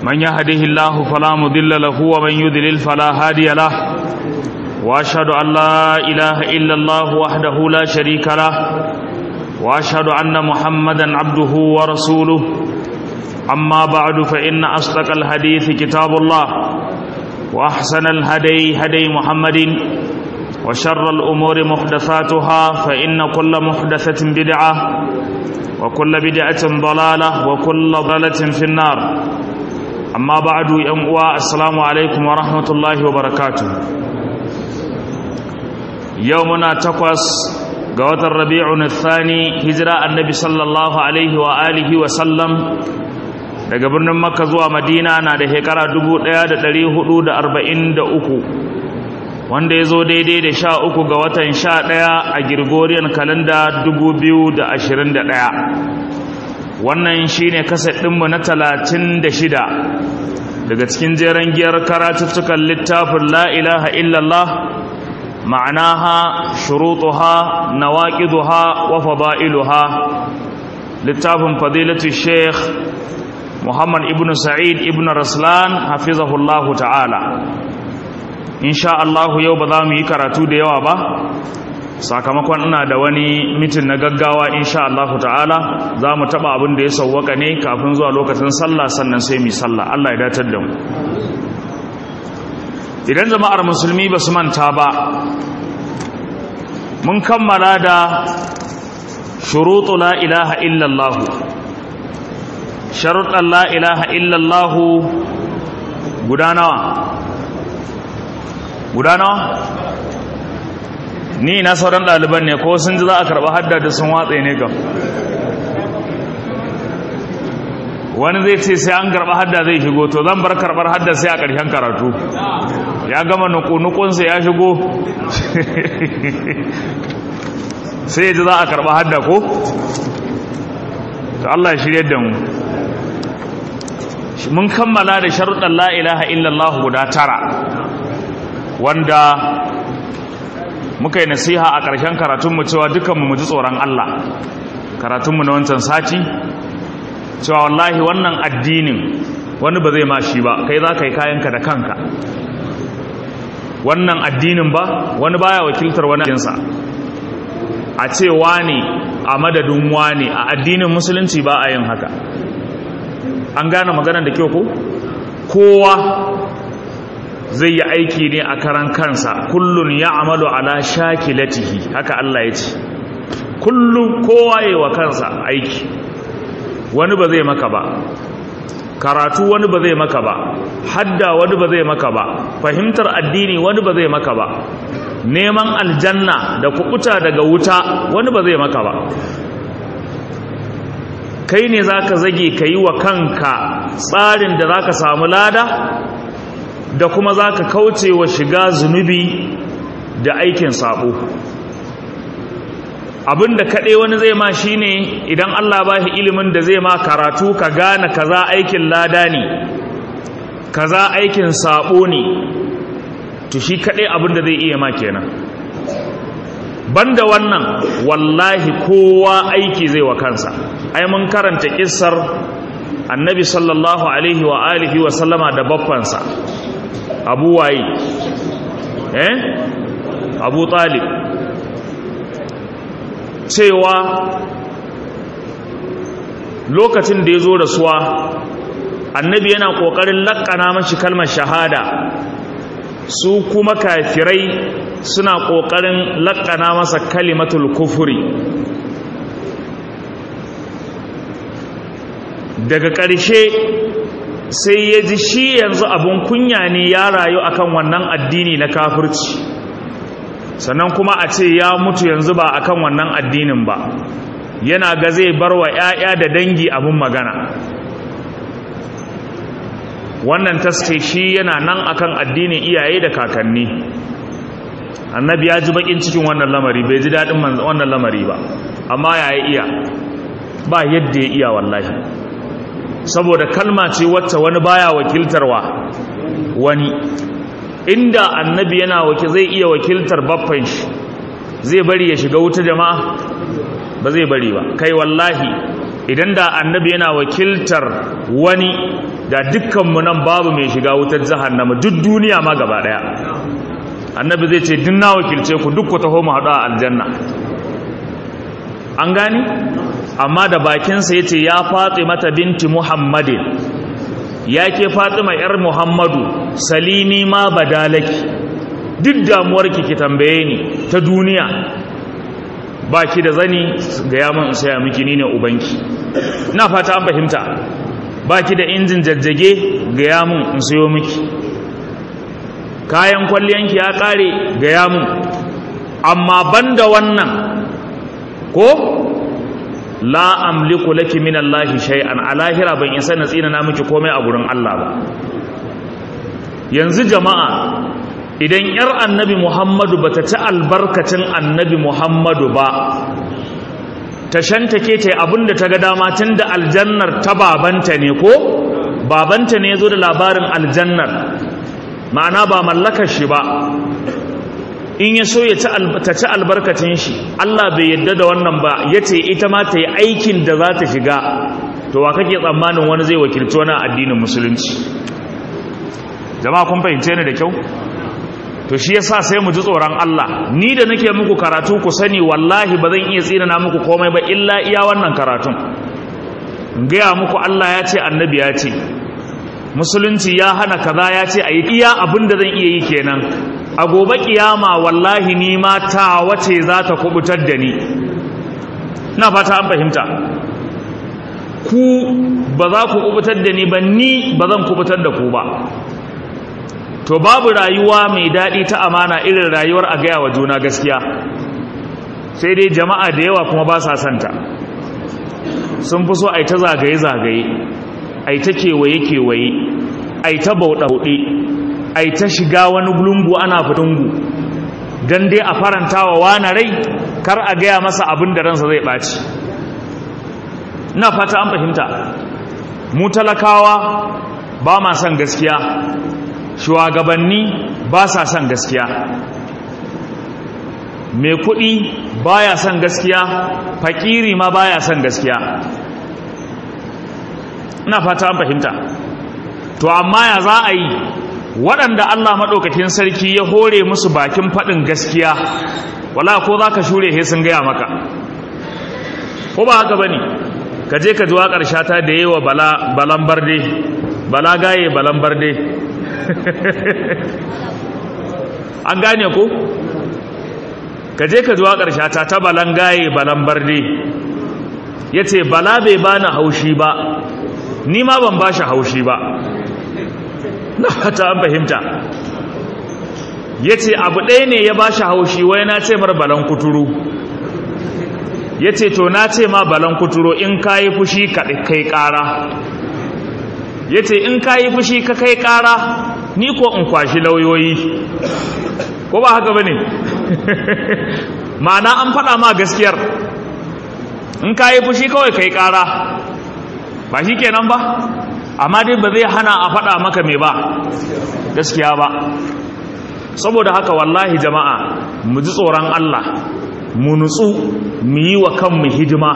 من يهده الله فلا مضل له ومن يضلل فلا هادي له واشهد ان لا اله الا الله وحده لا شريك له واشهد ان محمدا عبده ورسوله اما بعد فان اصدق الحديث كتاب الله واحسن الهدي هدي محمد وشر الامور محدثاتها فان كل محدثه بدعه وكل بدعه ضلاله وكل ضلاله في النار amma ba'du yan uwa assalamu alaikum wa rahmatullahi wa barakatuh yau muna takwas ga watan rabi'un thani hijira annabi sallallahu alaihi wa alihi wa sallam daga birnin makka zuwa madina na da shekara 1443 wanda ya zo daidai da sha uku ga watan sha ɗaya a girgoriyan kalanda 2021 wannan shine kaset ɗinmu na talatin da shida daga cikin jeren giyar karatuttukan littafin la ilaha illallah ma'anaha shurutuha nawaqiduha wa fada'iluha littafin fadilatu sheikh muhammad ibn sa'id ibn raslan hafizahullahu ta'ala insha Allah yau ba za mu yi karatu da yawa ba sakamakon ina da wani mitin na gaggawa insha Allah ta'ala za mu taɓa abin da ya sauwaka ne kafin zuwa lokacin sallah sannan sai mu sallah Allah ya datar da mu idan jama'ar musulmi ba su manta ba mun kammala da shuruɗu la ilaha illallah sharuɗan la ilaha illallah guda nawa guda nawa ni na sauran ɗaliban ne ko sun ji za a karɓi hadda da sun watsa ne kam wani zai ce sai an karɓi hadda zai shigo to zan bar karɓar hadda sai a ƙarshen karatu ya gama nukunsa ya shigo sai ya ji za a karɓi hadda ko to Allah shirya da mu mun kammala da sharuɗan la ilaha illallah guda tara wanda muka yi nasiha a ƙarshen karatunmu cewa dukanmu mu ji tsoron Allah karatunmu na wancan sati cewa wallahi wannan addinin wani ba zai ma shi ba kai za ka yi kayanka da kanka wannan addinin ba wani baya wakiltar wani jinsa a ce wani a madadin wani a addinin musulunci ba a yin haka an gane maganar da kyau ko kowa zai yi aiki ne a karan kansa kullun ya amalu ala shakilatihi haka Allah ya ce kullum kowa yi wa kansa aiki wani ba zai maka ba karatu wani ba zai maka ba hadda wani ba zai maka ba fahimtar addini wani ba zai maka ba neman aljanna da kukuta daga wuta wani ba zai maka ba kai ne za ka zage ka yi wa kanka tsarin da za ka samu lada da kuma za ka kauce wa shiga zunubi da aikin sabo abinda kaɗai wani zai ma shi ne idan Allah ba shi ilimin da zai ma karatu ka gane kaza aikin lada ne kaza aikin sabo ne to shi kaɗai abinda zai iya ma kenan banda wannan wallahi kowa aiki zai wa kansa ai mun karanta kissar annabi sallallahu alaihi wa alihi wa sallama da baffansa abu waye eh abu talib cewa lokacin da ya zo da suwa annabi yana ƙoƙarin laƙana mashi kalmar shahada su kuma kafirai suna ƙoƙarin laƙana masa kalimatul kufuri daga ƙarshe sai ya ji shi yanzu abin kunya ne ya rayu akan wannan addini na kafirci sannan kuma a ce ya mutu yanzu ba akan wannan addinin ba yana ga zai bar wa 'ya'ya da dangi abin magana wannan taske shi yana nan akan addinin iyaye da kakanni annabi ya ji bakin cikin wannan lamari bai ji daɗin wannan lamari ba amma ya iya ba yadda ya iya wallahi saboda kalma ce wacce wani baya wakiltarwa wani inda annabi yana waki zai iya wakiltar baffan shi zai bari ya shiga wuta jama'a ba zai bari ba kai wallahi idan da annabi yana wakiltar wani da dukkanmu nan babu mai shiga wutar jahannama duk duniya ma gaba daya annabi zai ce din na wakilce ku duk ku taho mu haɗu a aljanna an gani amma da bakinsa ya ce ya fatsi mata binti muhammadin ya ke fatima yar muhammadu salini ma badalaki duk damuwarki ki tambaye ni ta duniya ba ki da zani ga yaman in saya miki ni ne ubanki na fata an fahimta ba ki da injin jajjage ga yamun in sayo miki kayan kwalliyanki ya kare ga yamun amma banda wannan ko la amliku laki min Allahi shay'an a lahira ban isa na tsina na miki komai a gurin Allah ba yanzu jama'a idan yar annabi Muhammadu bata ci albarkacin annabi Muhammadu ba ta shantake ta abinda ta ga dama tunda aljannar ta babanta ne ko babanta ne yazo da labarin aljannar ma'ana ba mallakar shi ba in ya so ya ta ci albarkacin shi Allah bai yadda da wannan ba ya ce ita ma ta yi aikin da za ta shiga to wa kake tsammanin wani zai wakilci wani addinin musulunci jama'a kun fahimce ni da kyau to shi yasa sai mu ji tsoron Allah ni da nake muku karatu ku sani wallahi ba zan iya tsina na muku komai ba illa iya wannan karatun gaya muku Allah ya ce annabi ya ce musulunci ya hana kaza ya ce a yi iya abin da zan iya yi kenan a gobe kiyama wallahi ni ma ta wace za ta kubutar da ni na fata an fahimta ku ba za ku kubutar da ni ba ni ba zan kubutar da ku ba to babu rayuwa mai daɗi ta amana irin rayuwar a gaya wa juna gaskiya sai dai jama'a da yawa kuma ba sa santa sun fi so a yi ta zagaye-zagaye a yi ta kewaye-kewaye a yi ta bauɗe-bauɗe ai ta shiga wani lungu ana fitungu don dai a faranta wa wani rai kar a gaya masa abin da ransa zai ɓaci na fata an fahimta mu talakawa ba ma son gaskiya shugabanni ba sa son gaskiya mai kuɗi baya son gaskiya fakiri ma baya son gaskiya ina fata an fahimta to amma ya za a yi waɗanda Allah maɗaukakin sarki ya hore musu bakin faɗin gaskiya wala ko za ka shure he sun gaya maka ko ba haka ba ne ka je ka ji waƙar shata da yi wa balan barde bala gaye balan barde an gane ko ka je ka ji waƙar shata ta balan gaye balan barde ya ce bala bai bani haushi ba ni ma ban ba shi haushi ba na fata an fahimta ya ce abu ɗaya ne ya ba shi haushi wai na ce mar balan kuturu ya ce to na ce ma balan kuturu in ka yi fushi ka kai ƙara ya ce in ka yi fushi ka kai ƙara ni ko in kwashi lauyoyi ko ba haka ba ne ma'ana an faɗa ma gaskiyar in ka yi fushi kawai kai ƙara ba shi kenan ba amma dai ba zai hana a faɗa maka mai ba gaskiya ba saboda haka wallahi jama'a mu ji tsoron Allah mu nutsu mu yi wa kanmu hidima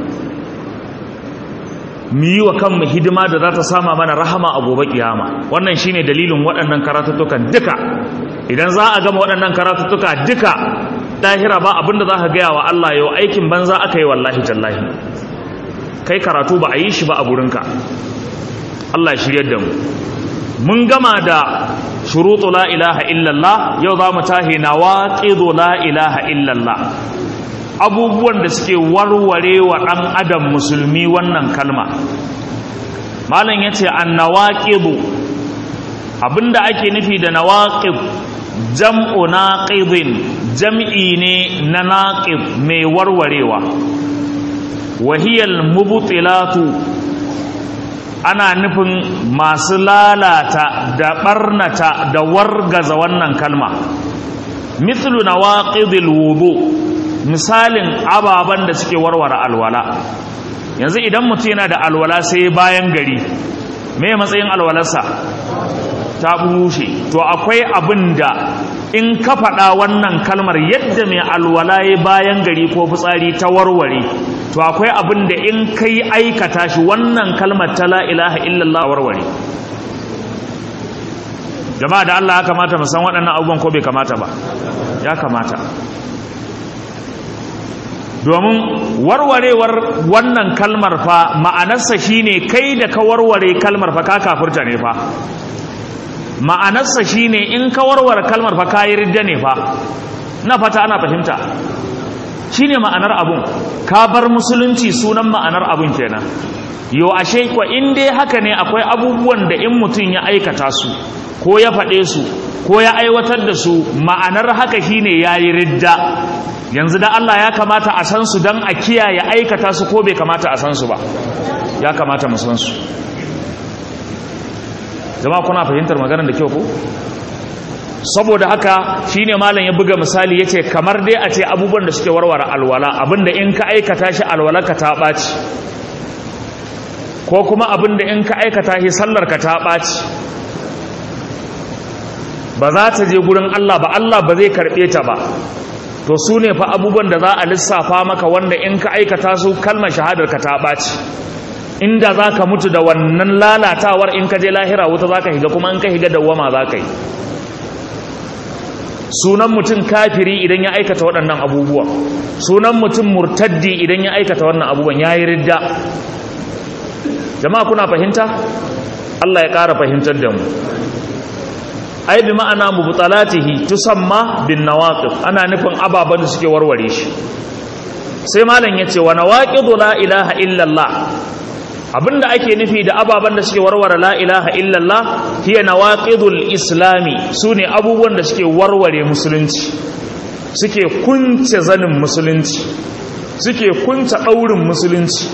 mu yi wa kanmu hidima da za ta sama mana rahama a gobe kiyama wannan shine dalilin waɗannan karatuttukan duka idan za a gama waɗannan karatuttuka duka dahira ba abinda za ka gaya wa Allah yau aikin banza aka yi wallahi tallahi kai karatu ba a yi shi ba a gurinka Allah shiryar da mu mun gama da shurutu la ilaha illallah yau za mu tahi nawaqidu la ilaha illallah abubuwan da suke warware wa ɗan adam musulmi wannan kalma malam yace annawaqidu abinda ake nufi da nawaqid jam'u naqidin jam'i ne na naqid mai warwarewa wahiyal mubtilatu ana nufin masu lalata da barnata da wargaza wannan kalma mithlu nawaqidil wudu misalin ababan da suke warware alwala yanzu idan mutum yana da alwala sai bayan gari me matsayin alwalarsa ta bushe to akwai abin da in ka faɗa wannan kalmar yadda mai alwala ya bayan gari ko fitsari ta warware to akwai abin da in kai aikata shi wannan kalmar ta la ilaha illallah warware jama'a da Allah ya kamata mu san waɗannan abubuwan ko bai kamata ba ya kamata domin warwarewar wannan kalmar fa ma'anarsa shine kai da ka warware kalmar fa ka kafirta ne fa ma'anarsa shine in ka warware kalmar fa ka yi ridda ne fa na fata ana fahimta shine ma'anar abun ka bar musulunci sunan ma'anar abun kenan yo ashe ko in dai haka ne akwai abubuwan da in mutum ya aikata su ko ya faɗe su ko ya aiwatar da su ma'anar haka shine yayi ridda yanzu da Allah ya kamata a san su dan a kiyaye aikata su ko bai kamata a san su ba ya kamata mu san su jama'a kuna fahimtar maganar da kyau ko saboda haka shine malam ya buga misali yace kamar dai a ce abubuwan da suke warware alwala abinda in ka aikata shi alwala ka ta ɓaci ko kuma abinda in ka aikata shi sallar ka ta ɓaci ba za ta je gurin Allah ba Allah ba zai karɓe ta ba to su ne fa abubuwan da za a lissafa maka wanda in ka aikata su kalmar shahadar ka ta ɓaci inda za ka mutu da wannan lalatawar in ka je lahira wuta za ka higa kuma in ka higa dawwama za ka yi sunan mutum kafiri idan ya aikata waɗannan abubuwan sunan mutum murtaddi idan ya aikata wannan abubuwan ya yi ridda jama'a kuna fahimta Allah ya ƙara fahimtar da mu ai bi ma'ana mubtalatihi tusamma bin nawaqif ana nufin ababan da suke warware shi sai malam yace wa nawaqidu la ilaha illa Allah abinda ake nufi da ababan da suke warware la ilaha illa Allah hiya nawaqidul islami sune abubuwan da suke warware musulunci suke kunce zanin musulunci suke kunce daurin musulunci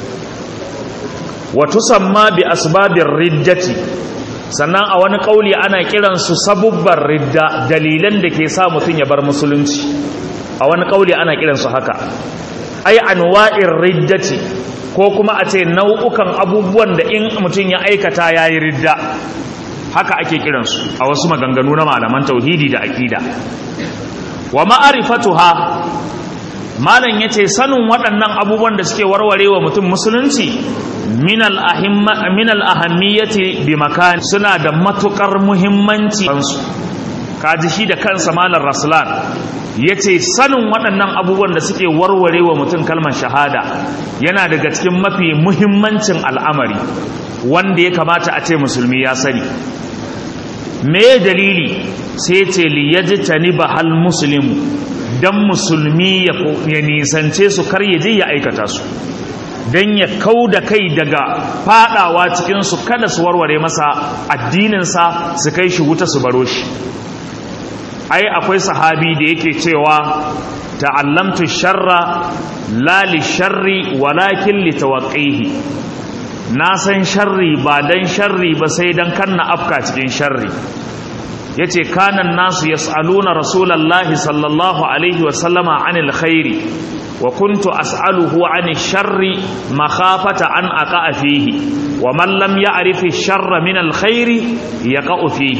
wa tusamma bi asbabir riddati sannan a wani kauli ana kiransu sabubban ridda dalilan da ke sa mutum ya bar musulunci a wani kauli ana kiransu haka ai anwa'ir riddati ko kuma a ce nau'ukan abubuwan da in mutum ya aikata yayi ridda haka ake kiransu a wasu maganganu na malaman tauhidi da aqida wa ma'rifatuha malam yace sanin waɗannan abubuwan da suke warwarewa mutum musulunci min al'ahammiyati bi makani suna da matukar muhimmanci kansu kaji shi da kansa malar rasulan ya ce sanin waɗannan abubuwan da suke warware wa mutum kalmar shahada yana daga cikin mafi muhimmancin al'amari wanda ya kamata a ce musulmi ya sani me dalili sai ce liyaji tani ba hal musulmi don musulmi ya nisance su kar ya je ya aikata su don ya kau da kai daga fadawa cikinsu kada su warware masa addininsa su kai shi wuta su baro shi ai akwai sahabi da yake cewa ta'allamtu sharra la li sharri walakin li tawaqqihi na san sharri ba dan sharri ba sai dan kanna afka cikin sharri yace kanan nasu yas'aluna rasulullahi sallallahu alaihi wa sallama anil khairi وكنت أسأله عن الشر مخافة أن أقع فيه ومن لم يعرف الشر من الخير يقع فيه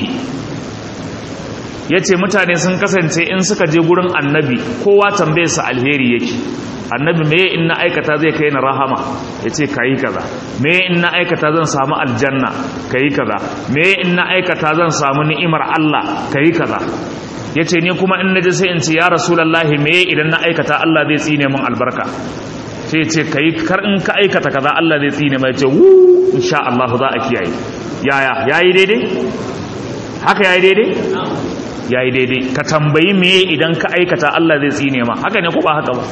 yace mutane sun kasance in suka je gurin annabi kowa tambaye su alheri yake annabi me in na aikata zai kai ni rahama yace kai kaza me in na aikata zan samu aljanna kai kaza me in na aikata zan samu ni'imar Allah kai kaza ya ce ni kuma in naji sai in ce ya rasulallahi me idan na aikata Allah zai tsine min albarka sai ce kai kar in ka aikata kaza Allah zai tsine mai ce wu insha Allah za a kiyaye yaya yayi daidai haka yayi daidai yayi daidai ka tambayi me idan ka aikata Allah zai tsine ma haka ne ko ba haka ba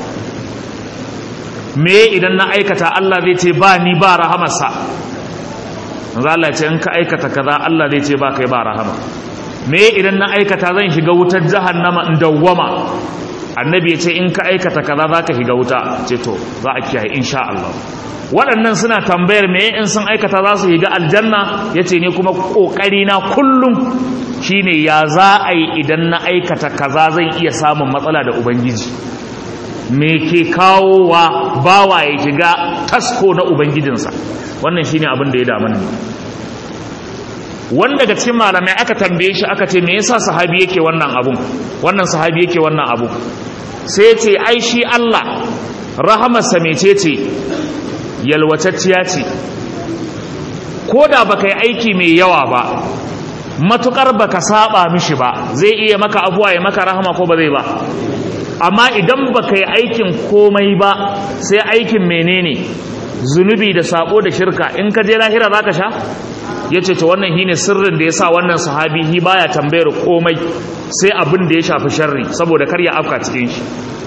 me idan na aikata Allah zai ce ba ni ba rahamarsa manzo Allah ya ce in ka aikata kaza Allah zai ce ba kai ba rahama me idan na aikata zan shiga wutar jahannama in dawwama annabi ya ce in ka aikata kaza za ka shiga wuta ce to za a kiyaye insha Allah waɗannan suna tambayar me in sun aikata za su shiga aljanna ya ce ne kuma ƙoƙari na kullum shine ya za a yi idan na aikata kaza zan iya samun matsala da ubangiji me ke kawowa bawa ya shiga tasko na ubangijinsa wannan shine abin da ya damu ne wanda daga cikin malamai aka tambaye shi aka ce me yasa sahabi yake wannan abun wannan sahabi yake wannan abu sai ya ce ai shi Allah rahamarsa mecece yalwatacciya ce ko da baka yi aiki mai yawa ba matukar baka saba mishi ba zai iya maka abuwa ya maka rahama ko ba zai ba amma idan baka yi aikin komai ba sai aikin menene zunubi da sabo da shirka in ka je lahira zaka sha yace to wannan shine sirrin da yasa wannan sahabi hi baya tambayar komai sai abin da ya shafi sharri saboda kar ya afka cikin shi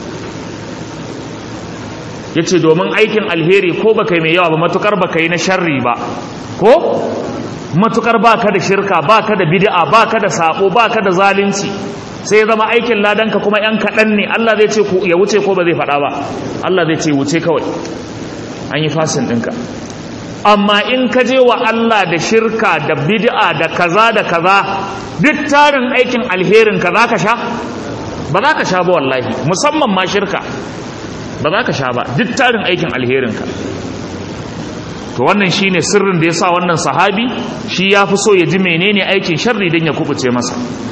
yace domin aikin alheri ko baka yi mai yawa ba matukar baka yi na sharri ba ko matukar baka da shirka baka da bid'a baka da sabo baka da zalunci sai ya zama aikin ladanka kuma yan kaɗan ne Allah zai ce ya wuce ko ba zai faɗa ba Allah zai ce wuce kawai an yi fasin ɗinka amma in ka je wa Allah da shirka da bid'a da kaza da kaza duk tarin aikin alherin ka za ka sha ba za ka sha ba wallahi musamman ma shirka ba za ka sha ba duk tarin aikin alherin ka to wannan shine sirrin da yasa wannan sahabi shi ya fi so ya ji menene aikin sharri dan ya kubuce masa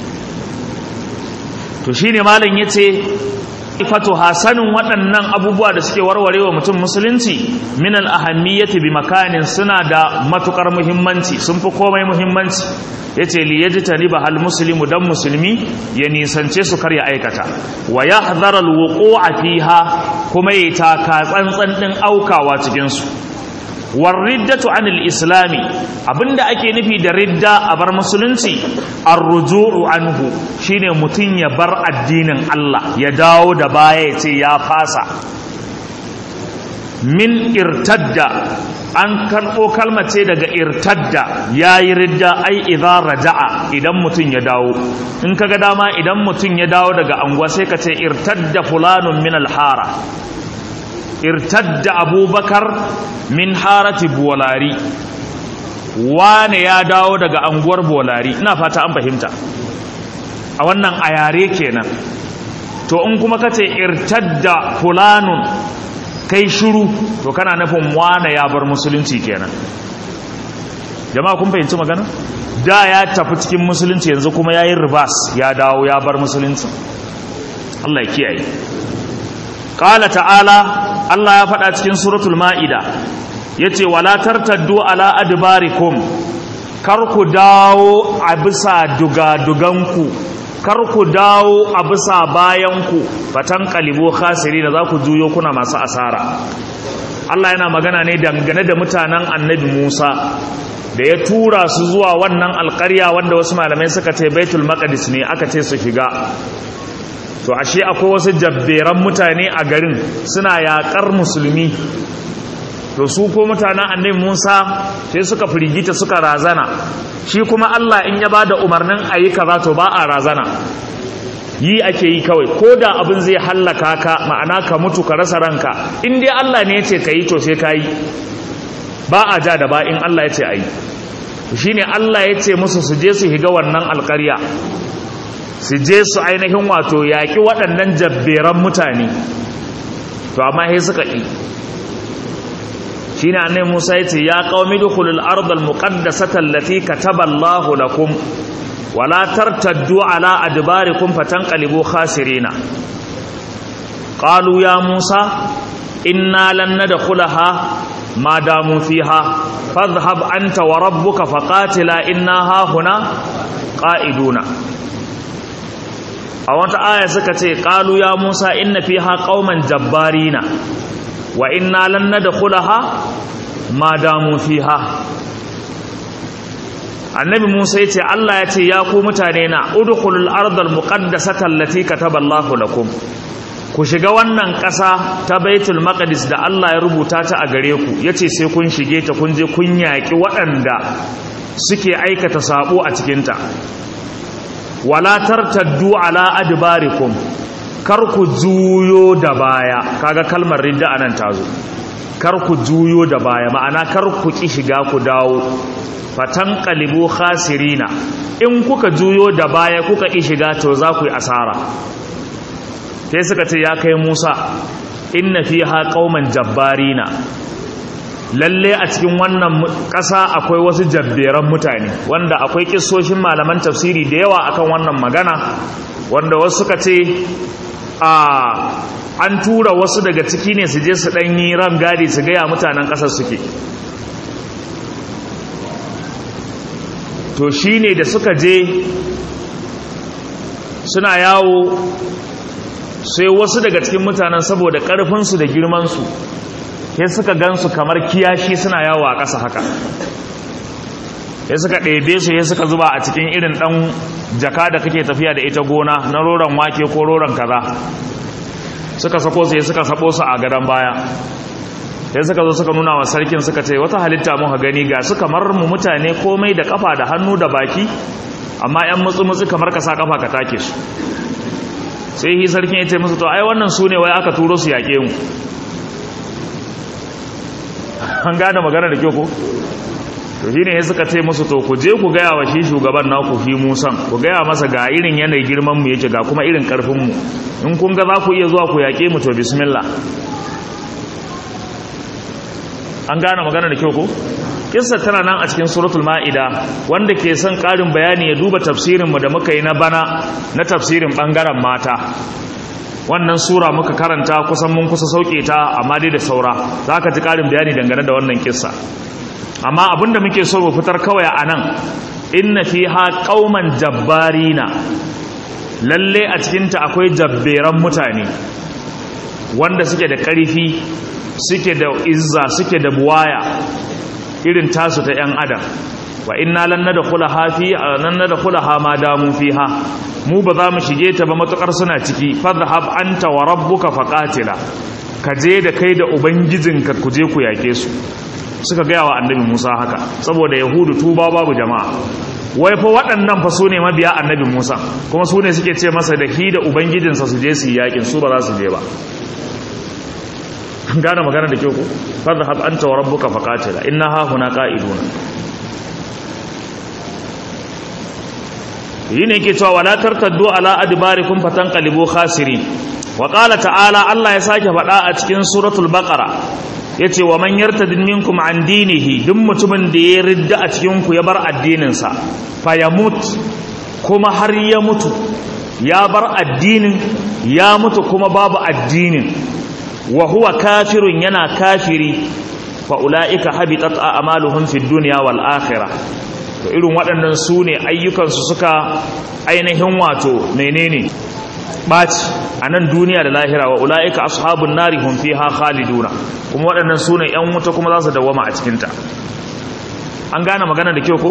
to shine malam yace ifatu hasanin waɗannan abubuwa da suke warwarewa mutum musulunci min al-ahammiyati bi makanin suna da matukar muhimmanci sun fi komai muhimmanci yace li yajtaniba hal muslimu dan musulmi ya nisance su kar ya aikata wa yahdhar al-wuqu'a fiha kuma ya taka tsantsan din aukawa cikin su warriddatu anil islami abinda ake nufi da ridda a bar musulunci arruju'u anhu shine mutun ya bar addinin Allah ya dawo da baya ya ce ya fasa min irtadda an karɓo kalmar ce daga irtadda yayi ridda ai idza raja'a idan mutun ya dawo in kaga dama idan mutun ya dawo daga anguwa sai ka ce irtadda fulanun min alhara irtadda abubakar min harati bolari wane ya dawo daga anguwar bolari ina fata an fahimta a wannan a yare kenan to in kuma kace irtadda fulanun kai shiru to kana nufin wane ya bar musulunci kenan jama'a kun fahimci magana da ya tafi cikin musulunci yanzu kuma yayin ribas ya dawo ya bar musulunci Allah ya kiyaye qala ta'ala Allah ya faɗa cikin suratul ma'ida yace wala tartaddu ala adbarikum kar ku dawo a bisa dugaduganku kar ku dawo a bisa bayanku fatan kalibo khasiri da za ku juyo kuna masu asara Allah yana magana ne dangane da mutanen annabi Musa da ya tura su zuwa wannan alƙarya wanda wasu malamai suka ce baitul maqdis ne aka ce su shiga to ashe akwai wasu jabberan mutane a garin suna yaƙar musulmi to su ko mutanen annabi Musa sai suka firgita suka razana shi kuma Allah in ya bada umarnin ayi kaza to ba a razana yi ake yi kawai ko da abin zai hallaka ka ma'ana ka mutu ka rasa ranka in dai Allah ne ya ce ka yi to sai ka yi ba a ja da ba in Allah ya ce a yi shi ne Allah ya ce musu su je su higa wannan alƙarya su je su ainihin wato yaƙi waɗannan jabberan mutane to amma sai suka ƙi shi ne annai musa ya ce ya ƙaumi dukulul ardal muƙaddasata allati kataba Allahu lakum wala tartaddu ala adbarikum fatanqalibu khasirina qalu ya musa inna lan nadkhulaha ma damu fiha fadhhab anta wa rabbuka faqatila inna ha huna qa'iduna a wata aya suka ce qalu ya musa inna fiha qauman jabbarina wa inna lan nadkhulaha ma damu fiha annabi Musa yace Allah yace ya ku mutane na udkhulul ardal muqaddasata allati kataballahu lakum ku shiga wannan ƙasa ta Baitul Maqdis da Allah ya rubuta ta a gare ku yace sai kun shige ta kun je kun yaki waɗanda suke aikata sabo a cikin ta wala tartaddu ala adbarikum kar ku juyo da baya kaga kalmar ridda anan tazo kar ku juyo da baya ma'ana kar ku ki shiga ku dawo fatan kalibu khasirina in kuka juyo da baya kuka ki shiga to za ku yi asara sai suka ce ya kai Musa inna fiha qauman jabbarina lalle a cikin wannan ƙasa akwai wasu jabberan mutane wanda akwai kissoshin malaman tafsiri da yawa akan wannan magana wanda wasu suka ce a an tura wasu daga ciki ne su je su ɗanyi ran gadi su gaya mutanen ƙasar suke to shi ne da suka je suna yawo sai wasu daga cikin mutanen saboda ƙarfinsu da girmansu sai suka gansu kamar kiyashi suna yawo a ƙasa haka sai suka ɗebe su sai suka zuba a cikin irin ɗan jaka da kake tafiya da ita gona na roron wake ko roron kaza suka sako su suka sabo su a gadon baya sai suka zo suka nuna wa sarkin suka ce wata halitta muka gani ga su kamar mu mutane komai da kafa da hannu da baki amma yan mutsu-mutsu kamar ka sa kafa ka take su sai hi sarkin ya ce musu to ai wannan su ne wai aka turo su yaƙe mu an gane magana da kyau ko to shi ne suka ce musu to ku je ku gaya wa shi shugaban naku fi musan ku gaya masa ga irin yanayi girman mu yake ga kuma irin karfin mu in kun ga za ku iya zuwa ku yaƙe mu to bismillah an gane magana da kyau ko kissa tana nan a cikin suratul ma'ida wanda ke son ƙarin bayani ya duba tafsirin mu da muka yi na bana na tafsirin bangaren mata wannan sura muka karanta kusan mun kusa sauke ta amma dai da saura za ka ji ƙarin bayani dangane da wannan kissa amma abinda muke so mu fitar kawai a nan inna fiha qauman jabbarina lalle a cikinta akwai jabberan mutane wanda suke da ƙarfi suke da izza suke da buwaya irin tasu ta 'yan adam wa inna lan nadkhulaha fi lan nadkhulaha ma damu fiha mu ba za mu shige ta ba matukar suna ciki fadhhab anta wa rabbuka faqatila ka je da kai da ubangijinka ku je ku yake su suka gaya wa annabi Musa haka saboda yahudu tuba babu jama'a wai fa waɗannan fa su ne mabiya annabi Musa kuma su ne suke ce masa da hi da ubangijinsa su je su yi yakin su ba za su je ba gane magana da kyau ko fadhhab anta wa rabbuka faqatila inna ha huna qa'iduna yi ne yake cewa wala tartaddu ala adbarikum fatanqalibu khasirin wa qala ta'ala Allah ya sake faɗa a cikin suratul baqara yace wa man yartadid minkum an dinihi duk mutumin da ya ridda a cikin ku ya bar addinin sa fayamut kuma har ya mutu ya bar addinin ya mutu kuma babu addinin wa huwa kafirun yana kafiri fa ulaika habitat a'maluhum fid dunya wal akhirah to irin waɗannan su ne ayyukansu suka ainihin wato menene ɓaci a nan duniya da lahira wa ula'ika ashabun nari hum fiha khaliduna kuma waɗannan su ne ‘yan wuta kuma za su dawama a cikinta an gane magana da kyau ko?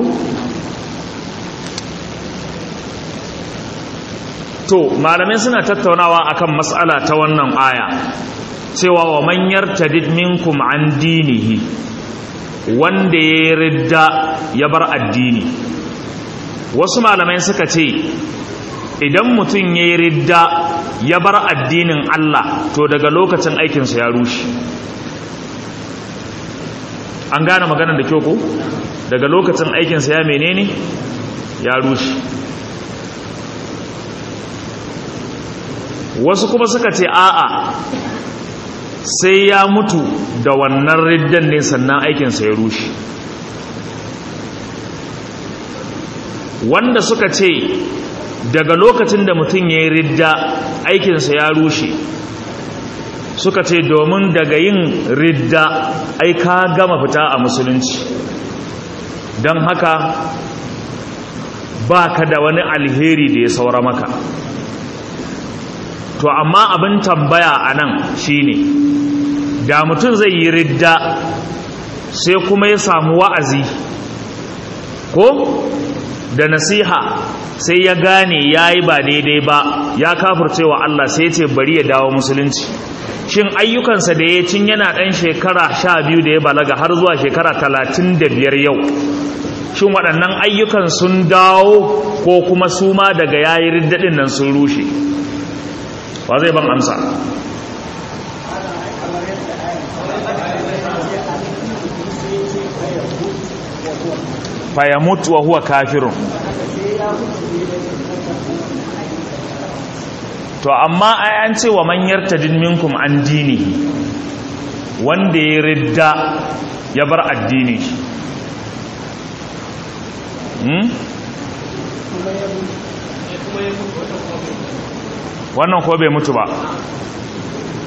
to malamai suna tattaunawa akan matsala ta wannan aya cewa wa manyar tadid minkum an dinihi wanda ya ridda ya bar addini wasu malamai suka ce idan mutum ya yi ridda ya bar addinin Allah to daga lokacin aikinsa ya rushe an gane maganar da kyau ko daga lokacin aikinsa ya menene ya rushe wasu kuma suka ce a'a sai ya mutu da wannan riddan ne sannan aikinsa ya rushe wanda suka ce daga lokacin da mutum ya yi ridda aikinsa ya rushe suka ce domin daga yin ridda ai ka gama fita a musulunci don haka ba ka da wani alheri da ya saura maka to amma abin tambaya a nan shine da mutum zai yi ridda sai kuma ya samu wa'azi ko da nasiha sai ya gane ya yi ba daidai ba ya kafurcewa Allah sai ce bari ya dawo musulunci shin ayyukansa da ya cin yana ɗan shekara sha biyu da ya balaga har zuwa shekara talatin da biyar yau shin waɗannan ayyukan sun dawo ko kuma su ma daga yayi riddaɗin nan sun rushe ba zai ban amsa fayamut wa huwa kafirun to amma ai an ce wa man yartadin minkum an dini wanda ya ridda ya bar addini hmm? wannan ko bai mutu ba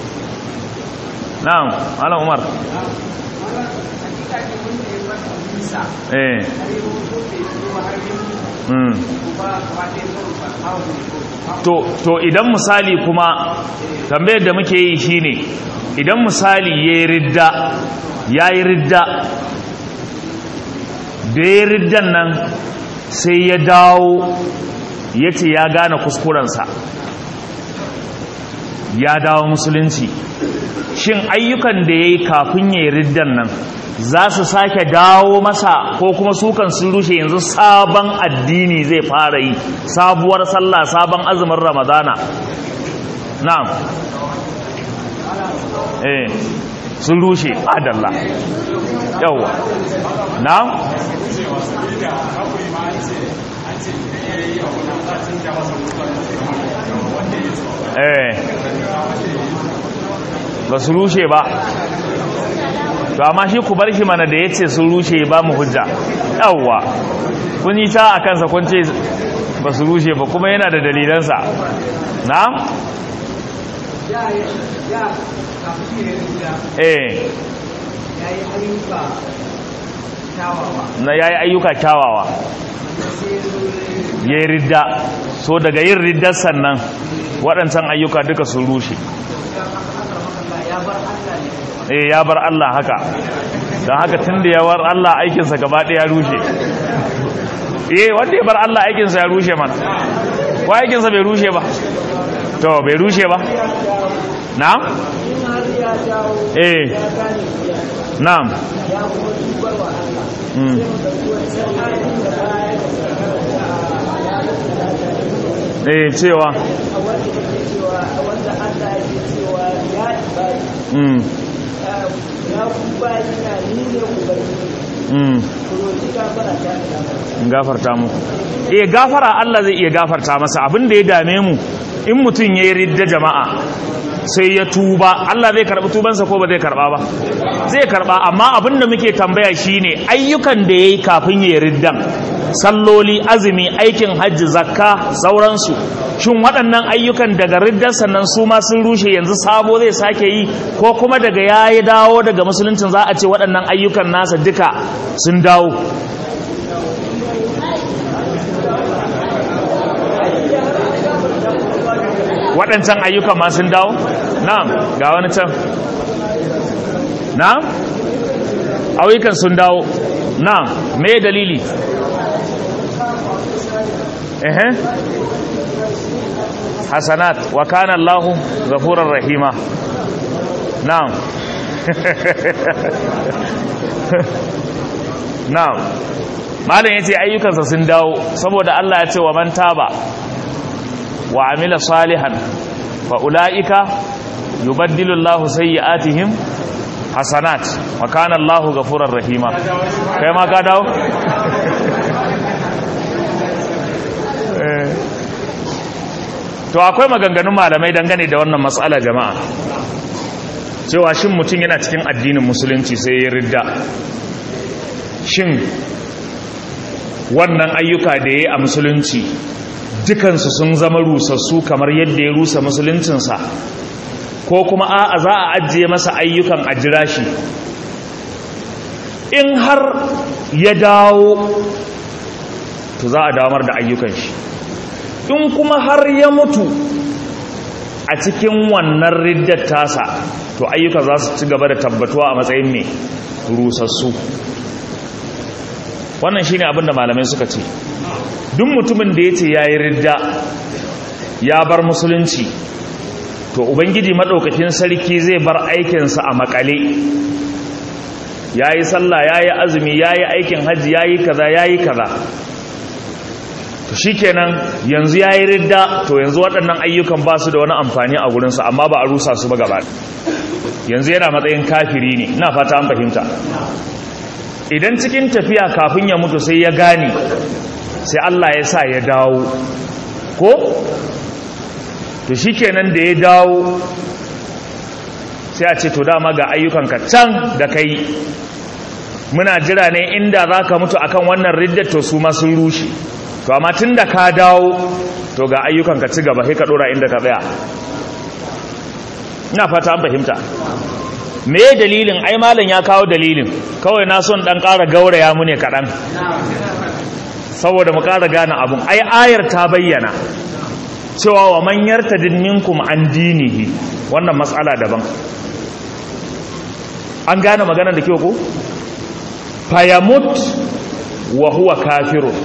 na'am malam umar eh mm. to to idan misali kuma tambayar da muke yi shine idan misali yayi ridda yayi ridda da yayi riddan nan sai ya dawo yace ya gane kuskurensa ya dawo musulunci shin ayyukan da yayi kafin yayi riddan nan za su sake dawo masa ko kuma sukan sun rushe yanzu sabon addini zai fara yi sabuwar sallah sabon azumin ramadana na'am eh sun rushe adalla yawa na'am eh ba su rushe ba to amma shi ku bar shi mana da ya ce sun rushe ba mu hujja yawwa kun yi ta a kansa kun ce ba su rushe ba kuma yana da dalilansa na? eh na ya yi ayyuka kyawawa ya yi ridda so daga yin riddar sannan waɗancan ayyuka duka sun rushe eh ya bar Allah haka don haka tun da ya bar Allah aikinsa gaba ɗaya rushe eh wanda ya bar Allah aikinsa ya rushe mana ko aikinsa bai rushe ba to bai rushe ba na'am eh na'am mm. eh cewa mm. gafarta mu eh gafara Allah zai iya gafarta masa abin da ya dame mu in mutum yayi ridda jama'a sai ya tuba Allah zai karbi tubansa ko ba zai karba ba zai karba amma abin da muke tambaya shine ayyukan da yayi kafin yayi riddan salloli azumi aikin hajji zakka sauransu shin waɗannan ayyukan daga riddar sannan su ma sun rushe yanzu sabo zai sake yi ko kuma daga ya yi dawo daga musuluncin za a ce waɗannan ayyukan nasa duka sun dawo waɗancan ayyukan ma sun dawo na'am ga wani can na'am ayyukan sun dawo na'am me dalili ehe hasanat wa kana Allahu ghafurur rahima na'am na'am malam yace ayyukansa sun dawo saboda Allah ya ce wa man taba wa amila salihan fa ulaika yubaddilu Allahu sayyi'atihim hasanat wa kana Allahu ghafurur rahima kai ma ka dawo to akwai maganganun malamai dangane da wannan matsala jama'a cewa shin mutum yana cikin addinin musulunci sai ya ridda shin wannan ayyuka da ya yi a musulunci dukansu sun zama rusassu kamar yadda ya rusa musuluncinsa ko kuma a za a ajiye masa ayyukan a jira shi in har ya dawo to za a damar da ayyukan shi in kuma har ya mutu a cikin wannan riddar tasa to ayyuka za su ci gaba da tabbatuwa a matsayin mai rusassu wannan shine abinda malamai suka ce duk mutumin da ya ce ya yi ridda ya bar musulunci to ubangiji maɗaukakin sarki zai bar aikinsa a makale ya yi sallah ya yi azumi ya yi aikin hajji ya yi kaza ya yi kaza to shi kenan yanzu ya yi ridda to yanzu waɗannan ayyukan ba su da wani amfani a gurinsa amma ba a rusa su ba gaba yanzu yana matsayin kafiri ne ina fata an fahimta idan cikin tafiya kafin ya mutu sai ya gane sai Allah ya sa ya dawo ko to shi kenan da ya dawo sai a ce to dama ga ayyukanka can da kai muna jira ne inda za ka mutu akan wannan riddar to su ma sun rushe to amma tun da ka dawo to ga ayyukanka ci gaba sai ka dora inda ka tsaya ina fata an fahimta me dalilin ai malam ya kawo dalilin kawai na son dan ƙara gauraya mu ne kaɗan saboda mu ƙara gane abun ai ayar ta bayyana cewa wa man yartadin minkum an dinihi wannan matsala daban an gane magana da kyau ko fayamut wa huwa kafirun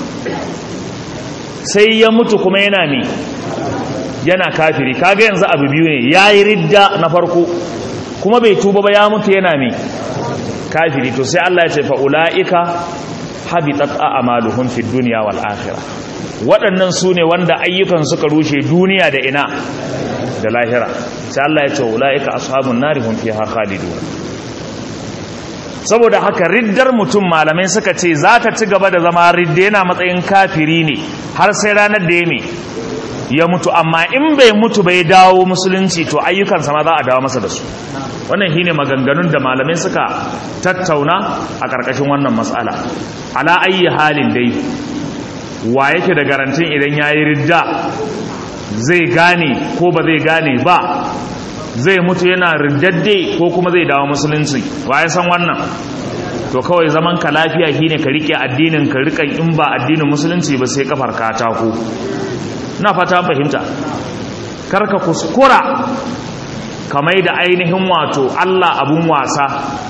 sai ya mutu kuma yana ne yana kafiri kaga yanzu abu biyu ne yayi ridda na farko kuma bai tuba ba ya mutu yana ne kafiri to sai Allah ya ce fa ulaika habitat a'maluhum fid dunya wal akhirah waɗannan su ne wanda ayyukan suka rushe duniya da ina da lahira sai Allah ya ce ulaika ashabun nari hum fiha khalidun saboda haka riddar mutum malamai suka ce za ta ci gaba da zama ridda yana matsayin kafiri ne har sai ranar da ya me ya mutu amma in bai mutu bai dawo musulunci to ayyukansa ma za a dawo masa da su wannan shine maganganun da malamai suka tattauna a ƙarƙashin wannan matsala ala ayi halin dai wa yake da garantin idan yayi ridda zai gane ko ba zai gane ba zai mutu yana riddadde ko kuma zai dawo musulunci wa ya san wannan to kawai zaman ka lafiya shine ka rike addinin ka rikan in ba addinin musulunci ba sai kafar katako na fata fahimta karka kuskura kamar da ainihin wato Allah abun wasa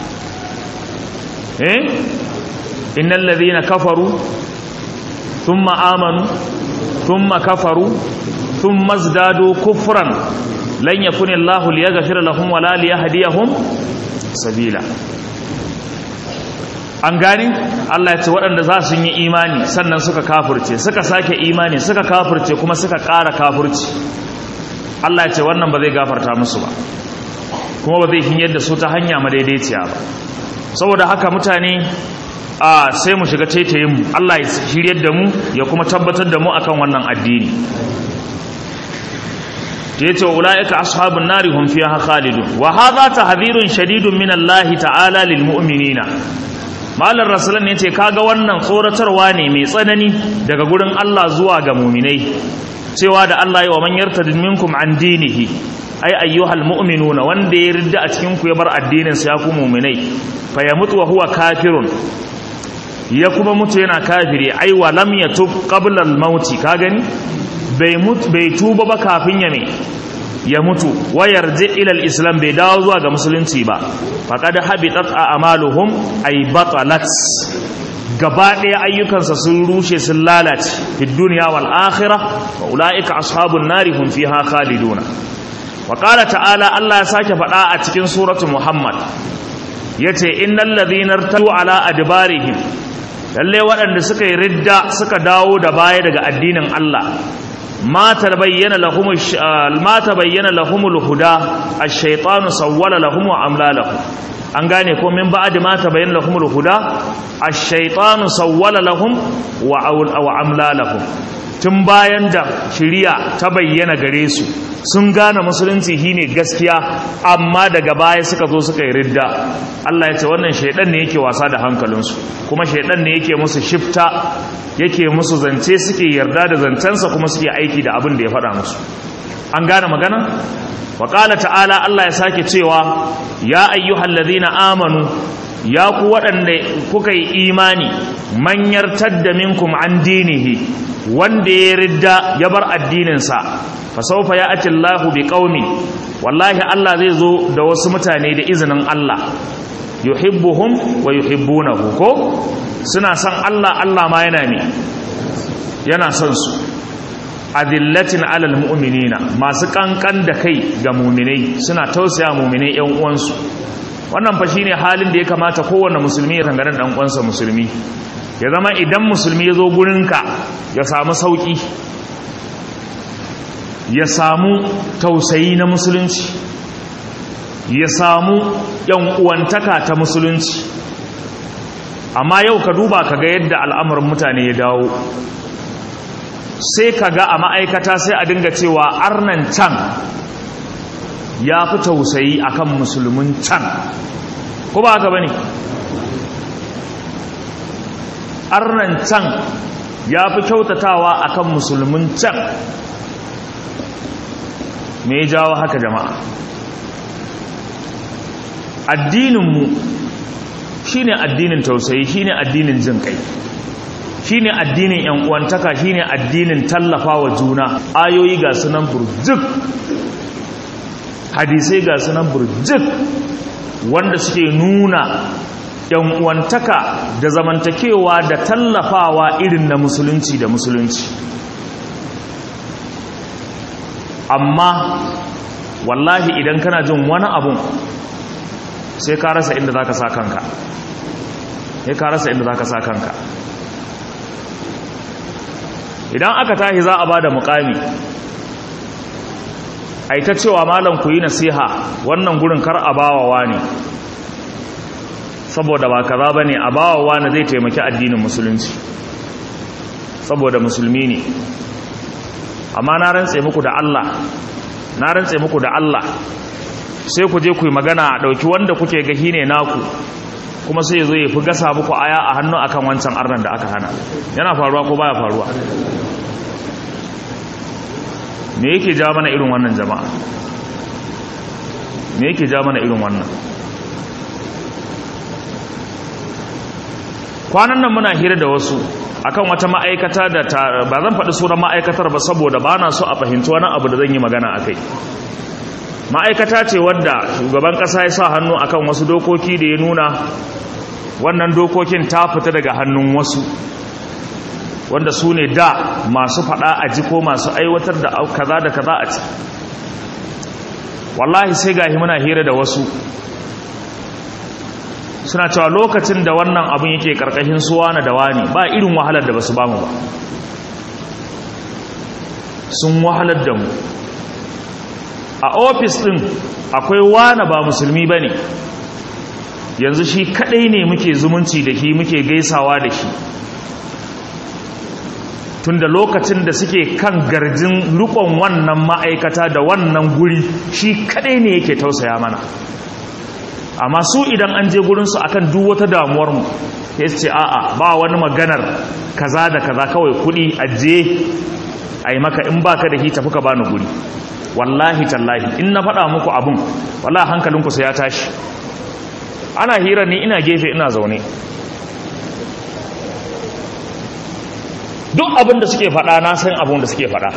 eh innal ladhina kafaru thumma amanu thumma kafaru thumma zdadu kufran lan yakuni Allahu liyaghfira lahum wala liyahdiyahum sabila an gani Allah ya ce waɗanda za su yi imani sannan suka kafurce suka sake imani suka kafurce kuma suka ƙara kafurci Allah ya ce wannan ba zai gafarta musu ba kuma ba zai hinyar da su ta hanya madaidaiciya ba saboda haka mutane a sai mu shiga taitayin mu Allah ya shiryar da mu ya kuma tabbatar da mu akan wannan addini yace ulaika ashabun nari hum fiha khalidun wa hadha tahdhirun shadidun min Allah ta'ala lil mu'minina malar rasulan ne ce kaga wannan tsoratarwa ne mai tsanani daga gurin Allah zuwa ga muminai cewa da Allah yi wa man yartadin minkum an dinihi ai ayyuhal mu'minuna wanda ya ridda a cikin ku ya bar addinin sa ya ku muminai fa ya mutu wa huwa kafirun ya kuma mutu yana kafiri ai wa lam yatub qabla al mauti ka gani bai mutu bai tuba ba kafin ya me ya mutu wayar ilal islam bai dawo zuwa ga musulunci ba faqad habitat a'maluhum ay batalat gaba ɗaya ayyukansa sun rushe sun lalace fi dunya wal akhirah wa ulaika ashabun nari hum fiha khaliduna wa qala ta'ala Allah ya sake faɗa a cikin suratu muhammad yace innal ladhina irtadu ala adbarihim lalle waɗanda suka yi ridda suka dawo da baya daga addinin Allah ما تبين لهم الش... ما تبين لهم الهدى الشيطان سول لهم وعمل لهم an gane ko min ba'd ma tabayyana lahum al-huda ash-shaytanu sawwala lahum wa wa amla lahum tun bayan da shiriya ta bayyana gare su sun gane musulunci shine gaskiya amma daga baya suka zo suka yi ridda Allah ya ce wannan shaydan ne yake wasa da hankalinsu kuma shaydan ne yake musu shifta yake musu zance suke yarda da zancensa kuma suke aiki da abin da ya faɗa musu an gane magana wa ta'ala Allah ya sake cewa ya ayyuhal ladhina amanu ya ku waɗanda kuka yi imani manyar tadda minkum an dinihi wanda ya ridda ya bar addininsa fa sawfa ya'ti Allahu bi qaumi wallahi Allah zai zo da wasu mutane da izinin Allah yuhibbuhum wa yuhibbunahu ko suna son Allah Allah ma yana ne yana son su adillatin alal mu'minina masu kankan da kai ga mu'minai suna tausaya mu'minai yan uwansu wannan fa shine halin da ya kamata kowanne musulmi ya tangaren dan uwansa musulmi ya zama idan musulmi ya zo gurinka ya samu sauki ya samu tausayi na musulunci ya samu yan uwantaka ta musulunci amma yau ka duba ka ga yadda al'amarin mutane ya dawo sai ka ga a ma'aikata sai a dinga cewa arnan can ya fi tausayi akan musulmin can ko ba haka ba ne arnan can ya fi kyautatawa akan musulmin can me ya jawo haka jama'a addininmu shine addinin tausayi shine addinin jin kai shine addinin yan uwantaka shine addinin tallafawa juna ayoyi ga sunan burjuk hadisai ga sunan burjuk wanda suke nuna yan uwantaka da zamantakewa da tallafawa irin na musulunci da musulunci amma wallahi idan kana jin wani abun sai ka rasa inda za ka sa kanka sai ka rasa inda za ka sa kanka idan aka tahi za a ba da mukami a ita cewa malam ku yi nasiha wannan gurin kar a bawawa ne saboda ba kaza ba ne a bawawa ne zai taimaki addinin musulunci saboda musulmi ne amma na rantse muku da Allah na rantse muku da Allah sai ku je ku yi magana a ɗauki wanda kuke gahi ne naku kuma sai zo ya fi gasa muku aya a hannu akan wancan arnan da aka hana yana faruwa ko baya faruwa me yake ja mana irin wannan jama'a me yake ja mana irin wannan kwanan nan muna hira da wasu akan wata ma'aikata da ta ba zan faɗi sunan ma'aikatar ba saboda ba na so a fahimci wani abu da zan yi magana a kai ma'aikata ce wadda shugaban ƙasa ya sa hannu akan wasu dokoki da ya nuna wannan dokokin ta fita daga hannun wasu wanda su ne da masu faɗa a ji ko masu aiwatar da kaza da kaza a ci wallahi sai gahi muna hira da wasu suna cewa lokacin da wannan abin yake karkashin suwa na da wani ba irin wahalar da basu bamu ba sun wahalar da mu a ofis din akwai wani ba musulmi ba ne yanzu shi kadai ne muke zumunci da shi muke gaisawa da shi tunda lokacin da suke kan garjin rukon wannan ma'aikata da wannan guri shi kadai ne yake tausaya mana amma su idan an je gurinsu akan duk wata damuwarmu ya ce a'a ba wani maganar kaza da kaza kawai kudi ajiye a yi maka in baka da hita fuka bani guri wallahi tallahi in na faɗa muku abin wallahi hankalinku sai ya tashi ana hira ni ina gefe ina zaune duk abin da suke faɗa na san abin da suke faɗa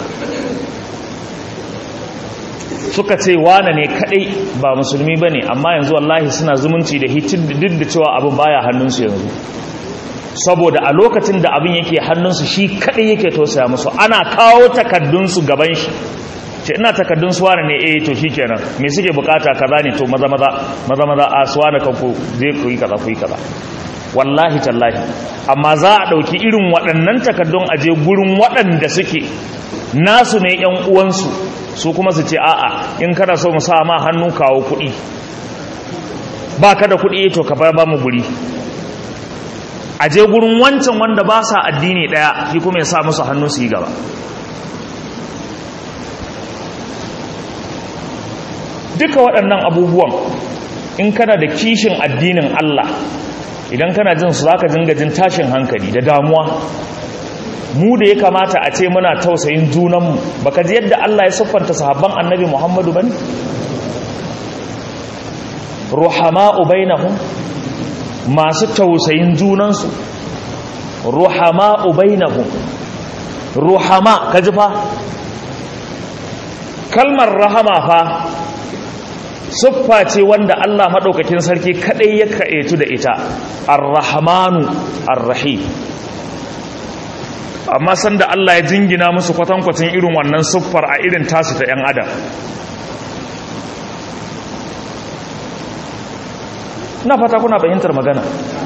suka ce wane ne kadai ba musulmi bane amma yanzu wallahi suna zumunci da hitin duk da cewa abin baya hannunsu yanzu saboda a lokacin da abin yake hannunsu shi kadai yake tausaya musu ana kawo takaddunsu gaban shi ce ina takaddun su wane ne eh to shikenan me suke bukata kaza ne to maza maza maza maza a su wane kanku je ku yi kaza ku yi kaza wallahi tallahi amma za a dauki irin waɗannan takaddun aje gurin waɗanda suke nasu ne yan uwansu su kuma su ce a'a in kana so mu sa ma hannu kawo kuɗi ba ka da kuɗi to ka ba mu guri a je gurin wancan wanda ba sa addini ɗaya shi kuma ya sa musu hannu su yi gaba duka waɗannan abubuwan in kana da kishin addinin Allah idan kana jin su zaka dinga jin tashin hankali da damuwa mu da ya kamata a ce muna tausayin junanmu baka ji yadda Allah ya siffanta sahabban annabi Muhammadu bane ruhama'u bainahum masu tausayin junansu ruhama'u bainahum ruhama kaji fa kalmar rahama fa siffa ce wanda Allah madaukakin sarki kadai ya kaetu da ita ar-rahmanu ar-rahim amma sanda Allah ya jingina musu kwatankwacin irin wannan siffar a irin tasu ta 'yan adam na fata kuna fahimtar magana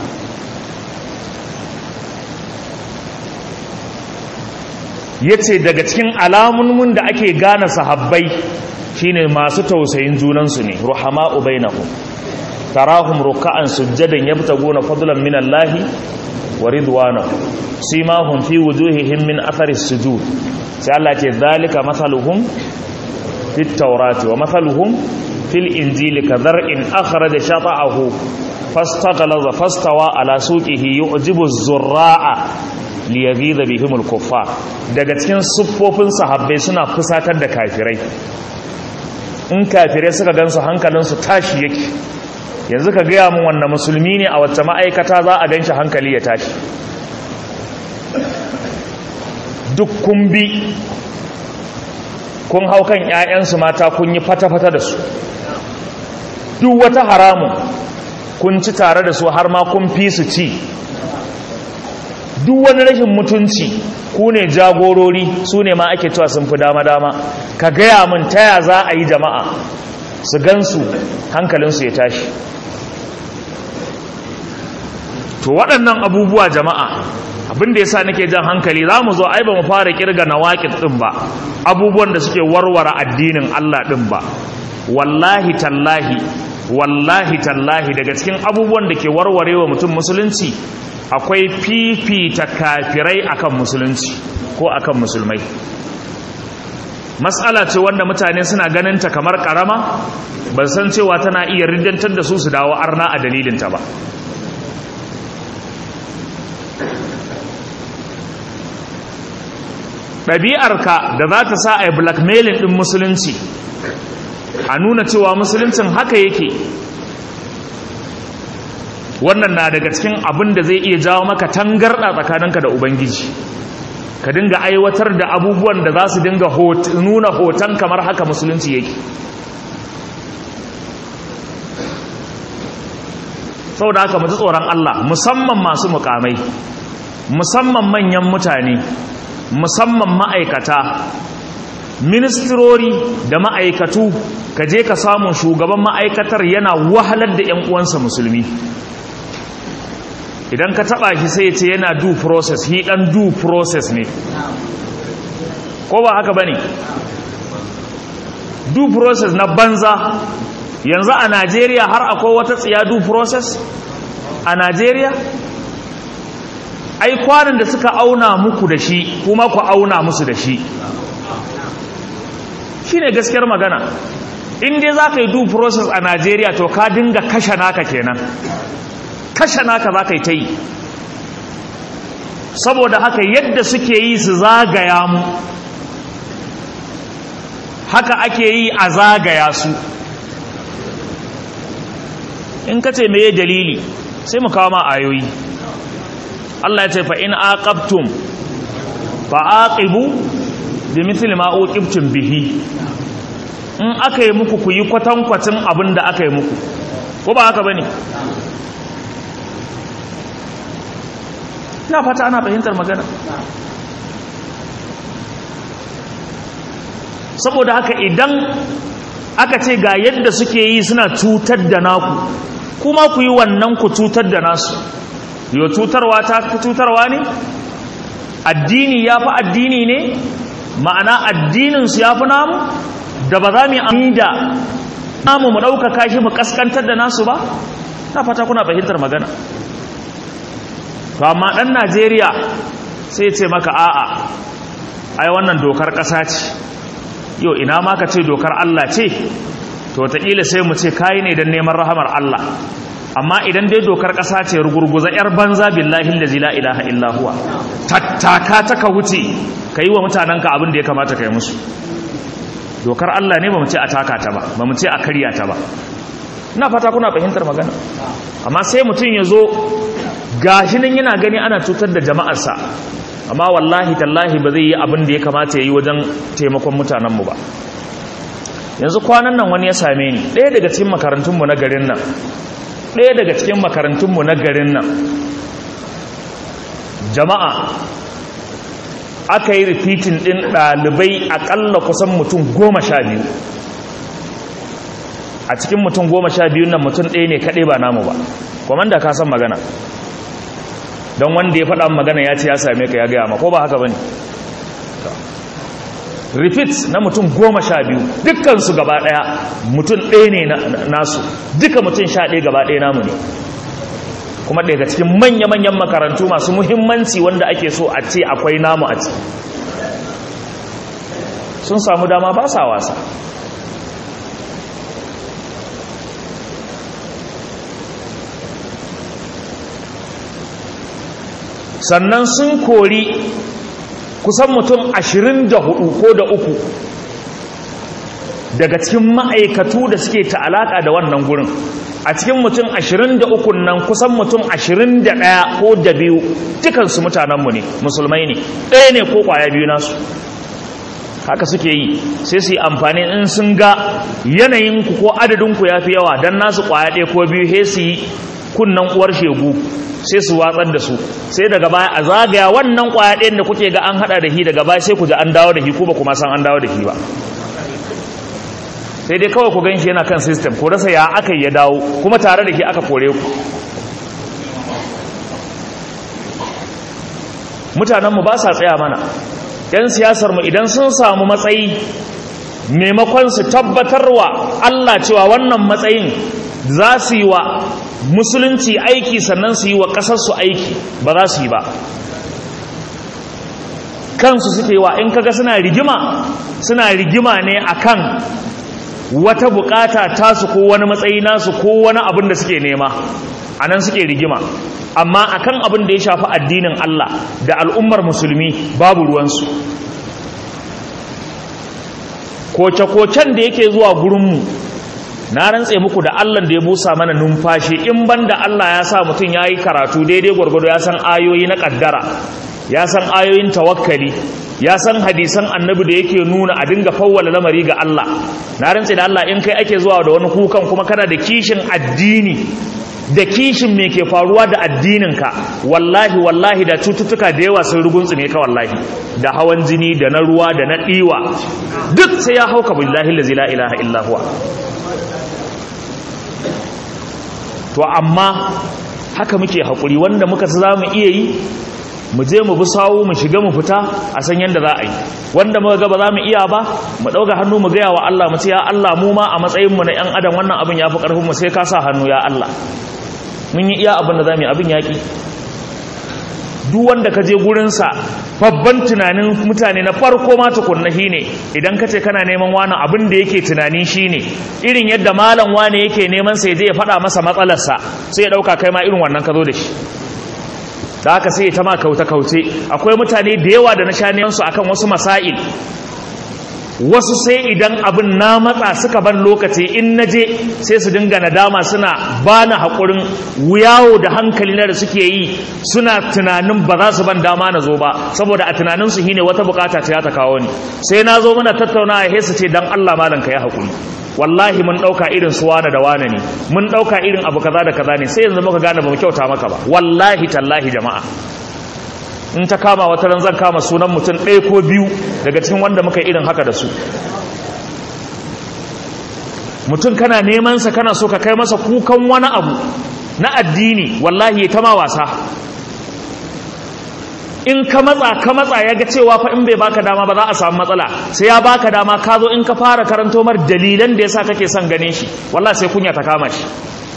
ya ce daga cikin alamunmun da ake gane sahabbai shine masu tausayin junansu ne ruhama'u bainahum tarahum ruk'an sujjadan yabtaguna fadlan min Allah wa ridwanahu simahum fi wujuhihim min athari sujud sai Allah ce zalika mathaluhum fit tawrati wa mathaluhum fil injili kadhar'in akhraja shata'ahu fastaghlaza fastawa ala suqihi yu'jibu az-zurra'a liyaghiza bihim al-kuffar daga cikin siffofin sahabbai suna fusatar da kafirai in kafirai suka gansu hankalinsu tashi yake yanzu ka gaya mun wanda musulmi ne a wacce ma'aikata za a ganshi hankali ya tashi duk kun bi kun hau kan 'ya'yansu mata kun yi fata-fata da su duk wata haramun kun ci tare da su har ma kun fi su ci duk wani rashin mutunci ku ne jagorori su ne ma ake cewa sun fi dama-dama ka gaya min taya za a yi jama'a su gansu hankalinsu ya tashi to waɗannan abubuwa jama'a abinda ya sa nake jan hankali za mu zo ai ba mu fara kirga na waƙin ɗin ba abubuwan da suke warware addinin Allah ɗin ba wallahi tallahi wallahi tallahi daga cikin abubuwan da ke warware wa mutum musulunci akwai fifita kafirai akan musulunci ko akan musulmai matsala ce wanda mutane suna ganin ta kamar karama ban san cewa tana iya riddantar da su su dawo arna a dalilinta ba ɗabi'arka da za ta sa a yi blackmailing ɗin musulunci a nuna cewa musuluncin haka yake wannan na daga cikin abin da zai iya jawo maka tangarɗa tsakaninka da ubangiji ka dinga aiwatar da abubuwan da za su dinga nuna hoton kamar haka musulunci yake sau da haka mutu tsoron Allah musamman masu mukamai musamman manyan mutane musamman ma'aikata ministirori da ma'aikatu ka je ka samu shugaban ma'aikatar yana wahalar da 'yan uwansa musulmi idan ka taba shi sai ce yana due process he dan due process ne ko ba haka bane due process na banza yanzu a Najeriya har akwai wata tsiya due process a Najeriya ai kwanan da suka auna muku da shi kuma ku auna musu da shi shine gaskiyar magana in dai za ka yi due process a Najeriya to ka dinga kashe naka kenan kashe naka za ka yi ta yi saboda haka yadda suke yi su zagaya mu haka ake yi a zagaya su in ka ce meye dalili sai mu kawo ma ayoyi Allah ya ce fa in aqabtum fa aqibu bi mithli ma uqibtum bihi in aka yi muku ku yi kwatankwacin abin da aka yi muku ko ba haka bane ina fata ana fahimtar magana saboda haka idan aka ce ga yadda suke yi suna cutar da naku kuma ku yi wannan ku cutar da nasu yau cutarwa ta cutarwa ne addini ya fi addini ne ma'ana addininsu ya fi namu da ba za mu yi da namu mu ɗaukaka shi mu ƙaskantar da nasu ba na fata kuna fahimtar magana to amma ɗan najeriya sai ce maka a'a ai wannan dokar ƙasa ce yau ina ma ka ce dokar allah ce to wataƙila sai mu ce kayi ne don neman rahamar allah amma idan dai dokar ƙasa ce rugurguza 'yar banza billahi da zila ilaha illahuwa tattaka ta ka wuce ka yi wa mutanenka abin da ya kamata ka yi musu dokar allah ne ba mu ce a taka ta ba ba mu ce a karya ta ba ina fata kuna fahimtar magana amma sai mutum ya zo gashi nan yana gani ana cutar da jama'arsa amma wallahi tallahi ba zai yi abin da ya kamata ya yi wajen taimakon mutanenmu ba yanzu kwanan nan wani ya same ni ɗaya daga cikin makarantunmu na garin nan ɗaya daga cikin makarantunmu na garin nan jama'a aka yi rifitin ɗin ɗalibai aƙalla kusan mutum goma sha biyu a cikin mutum goma sha biyun nan mutum ɗaya ne kaɗai ba namu ba kwamanda ka san magana don wanda ya faɗa magana ya ce ya same ka ya gaya ma ko ba haka ba ne repeat na mutum goma sha biyu dukkansu gaba ɗaya mutum ɗaya ne nasu duka mutum sha ɗaya gaba ɗaya namu ne kuma daga cikin manya-manyan makarantu masu muhimmanci wanda ake so a ce akwai namu a ci sun samu dama ba sa wasa sannan sun kori kusan mutum ashirin da hudu ko da uku daga cikin ma'aikatu da suke ta'alaka da wannan gurin a cikin mutum ashirin da ukun nan kusan mutum ashirin da ɗaya ko da biyu dukansu mutanenmu ne musulmai ne ɗaya ne ko ƙwaya biyu nasu haka suke yi sai su yi amfani in sun ga yanayinku ko adadinku ya fi yawa don nasu ƙwaya ɗaya ko biyu he su yi kunnan uwar shegu sai su watsar da su sai daga baya a zagaya wannan ƙwaya ɗayan da kuke ga an haɗa da shi daga baya sai ku ji an dawo da shi ko ba kuma san an dawo da shi ba sai dai kawai ku gan shi yana kan system ko rasa ya aka yi ya dawo kuma tare da shi aka kore ku mutanenmu ba sa tsaya mana ‘yan siyasarmu idan sun samu matsayi maimakon su tabbatarwa Allah cewa wannan matsayin za su yi wa musulunci aiki sannan su yi wa ƙasarsu aiki ba za su yi ba kansu suke wa in kaga suna rigima suna rigima ne akan wata bukata tasu ko wani matsayi nasu ko wani abin da suke nema a nan suke rigima amma akan abin da ya shafi addinin Allah da al'ummar musulmi babu ruwansu koce-kocen da yake zuwa gurinmu na rantse muku da Allah da ya busa mana numfashi in banda Allah ya sa mutum ya yi karatu daidai gwargwado ya san ayoyi na ƙaddara ya san ayoyin tawakkali ya san hadisan annabi da yake nuna a dinga fawwala lamari ga Allah na rantse da Allah in kai ake zuwa da wani kukan kuma kana da kishin addini da kishin me ke faruwa da addininka wallahi wallahi da cututtuka da yawa sun rugunsu ne ka wallahi da hawan jini da na ruwa da na ɗiwa duk sai ya hauka billahi la ilaha illa huwa to amma haka muke haƙuri wanda muka za mu iya yi mu je mu bi sawu mu shiga mu fita a san yadda za a yi wanda muka ga ba za mu iya ba mu ɗauka hannu mu gaya wa Allah mu ce ya Allah mu ma a matsayin mu na ƴan adam wannan abin ya fi ƙarfin mu sai ka sa hannu ya Allah mun yi iya abin da za mu yi abin yaƙi duk wanda ka je gurinsa babban tunanin mutane na farko ma tukunna shi ne idan ka ce kana neman wani abin da yake tunani shi ne irin yadda malam wani yake neman sai je ya faɗa masa matsalarsa sai ya ɗauka kai ma irin wannan ka zo da shi da haka sai ta ma kauta-kauce akwai mutane da yawa da na sha nemansu akan wasu masail wasu sai idan abin na matsa suka ban lokaci in na je sai su dinga nadama suna ba na haƙurin wuyawo da hankali na da suke yi suna tunanin ba za su ban dama na zo ba saboda a tunaninsu shine wata bukata ta ta kawo ni sai na zo muna tattauna a hesa ce don allah malam ka yi haƙuri wallahi mun ɗauka irin su wane da wane ne mun ɗauka irin abu kaza da kaza ne sai yanzu muka gane ba mu kyauta maka ba wallahi tallahi jama'a in ta kama wata ran zan kama sunan mutum ɗaya ko biyu daga cikin wanda muka irin haka da su mutum kana neman sa kana so ka kai masa kukan wani abu na addini wallahi ya tama wasa in ka matsa ka matsa ya ga cewa fa in bai baka dama ba za a samu matsala sai ya baka dama ka zo in ka fara karanto mar dalilan da yasa kake son ganin shi wallahi sai kunya ta kama shi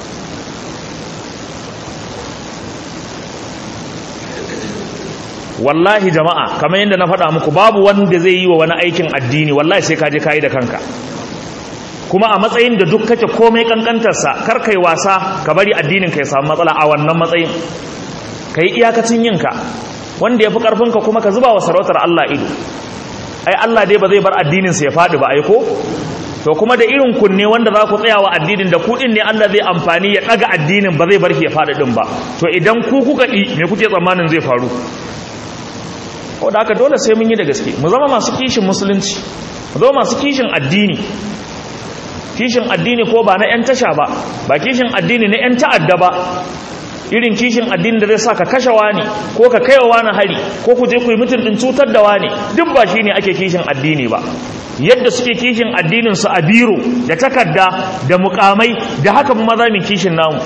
wallahi jama'a kamar yadda na faɗa muku babu wanda zai yi wa wani aikin addini wallahi sai ka je kayi da kanka kuma a matsayin da duk kake komai kankantarsa kar kai wasa ka bari addinin ka ya samu matsala a wannan matsayin ka yi iyakacin yinka wanda ya fi ƙarfinka kuma ka zuba wa sarautar Allah ido ai Allah dai ba zai bar addininsa ya faɗi ba ai ko to kuma da irin kunne wanda za ku tsaya wa addinin da kuɗin ne Allah zai amfani ya ɗaga addinin ba zai bar shi ya faɗi ɗin ba to idan ku kuka ɗi me kuke tsammanin zai faru da haka dole sai mun yi da gaske mu zama masu kishin musulunci mu zama masu kishin addini kishin addini ko ba na 'yan tasha ba ba kishin addini na 'yan ta'adda ba irin kishin addini da zai sa ka kashe wani ko ka kaiwa wani hari ko ku je ku yi mutum din cutar da wani duk ba shine ake kishin addini ba yadda suke kishin addinin su a biro da takarda da mukamai da haka mu maza mu kishin namu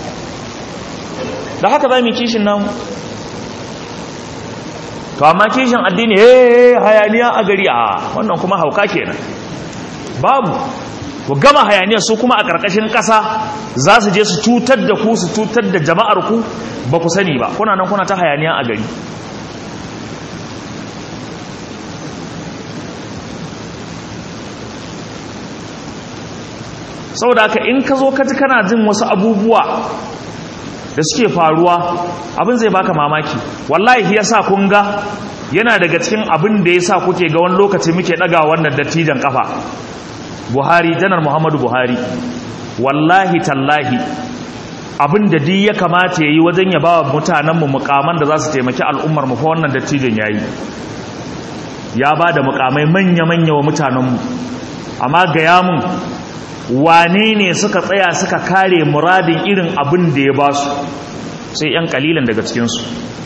da haka za mu kishin namu to amma kishin addini eh hayaniya a gari a wannan kuma hauka kenan babu ku gama hayaniya su kuma a ƙarƙashin ƙasa za su je su cutar da ku su cutar da jama'ar ku ba ku sani ba kuna nan kuna ta hayaniya a gari saboda haka in ka zo ka ji kana jin wasu abubuwa da suke faruwa abin zai baka mamaki wallahi yasa kun ga yana daga cikin abin da yasa kuke ga wani lokaci muke daga wannan dattijan kafa Buhari janar Muhammadu Buhari wallahi tallahi abin da duk ya kamata ya yi wajen ya ba wa mutanenmu mukaman da za su taimaki al'ummar mu fa wannan dattijin ya yi ya ba da mukamai manya-manya wa mutanenmu amma gaya mun wane ne suka tsaya suka kare muradin irin abin da ya ba su sai 'yan kalilan daga cikinsu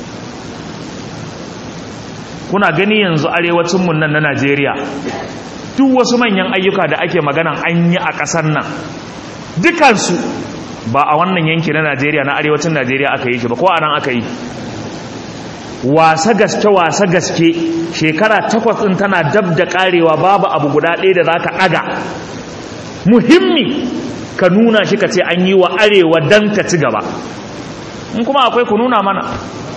kuna gani yanzu arewacinmu nan na najeriya duk wasu manyan ayyuka da ake maganan an yi a ƙasar nan dukansu ba a wannan yanki na najeriya na arewacin najeriya aka yi shi ba ko a nan aka yi wasa gaske wasa gaske shekara takwas ɗin tana dab da ƙarewa babu abu guda ɗaya da za ka ɗaga muhimmi ka nuna shi ka ce an yi wa arewa don ta ci gaba in kuma akwai ku nuna mana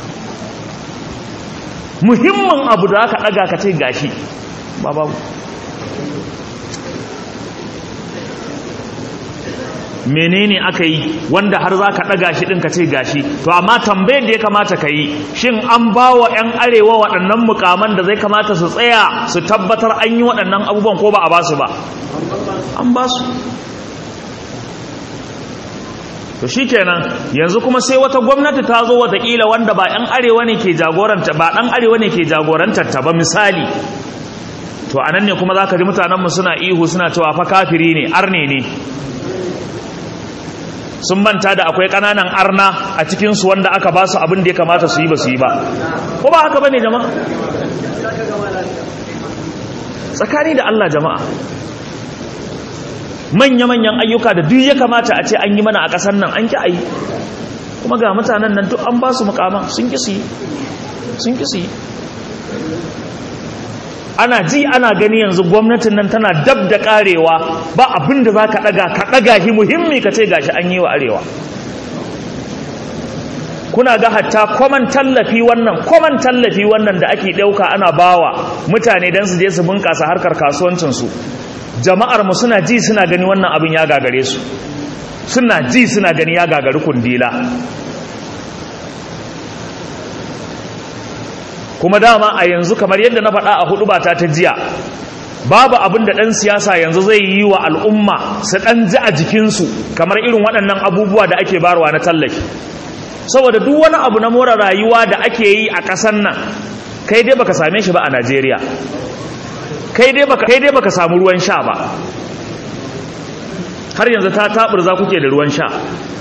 muhimmin abu da aka ɗaga ka ce gashi ba babu menene aka yi wanda har za ka ɗaga shi ɗin ka ce gashi to amma tambayar da ya kamata ka yi shin an ba wa 'yan arewa waɗannan mukaman da zai kamata su tsaya su tabbatar an yi waɗannan abubuwan ko ba a ba su ba an ba su to shi kenan yanzu kuma sai wata gwamnati ta zo watakila wanda ba 'yan arewa ne ke jagoranta ba ɗan arewa ne ke jagorantar ta ba misali to anan ne kuma za ka ji mutanenmu suna ihu suna cewa fa kafiri ne arne ne sun manta da akwai ƙananan arna a cikinsu wanda aka ba su abin da ya kamata su yi ba su yi ba ko ba haka ba ne jama'a tsakani da Allah jama'a manya-manyan ayyuka da duk ya kamata a ce an yi mana a ƙasar nan an ki a yi kuma ga mutanen nan duk an ba su mukama sun ki su yi sun ki su yi ana ji ana gani yanzu gwamnatin nan tana dab da karewa ba abin da za ka ɗaga ka ɗaga shi muhimmi ka ce gashi an yi wa arewa kuna ga hatta kwaman tallafi wannan kwaman tallafi wannan da ake ɗauka ana bawa mutane don su je su bunƙasa harkar kasuwancinsu jama'ar mu suna ji suna gani wannan abin ya gagare su suna ji suna gani ya gagari kundila kuma dama a yanzu kamar yadda na faɗa a hudu ba ta ta jiya babu abin da ɗan siyasa yanzu zai yi wa al'umma su ɗan ji a jikinsu kamar irin waɗannan abubuwa da ake barwa na tallafi saboda duk wani abu na more rayuwa da ake yi a ƙasar nan kai dai baka same shi ba a najeriya kai dai baka kai dai baka samu ruwan sha ba har yanzu ta taɓurza kuke da ruwan sha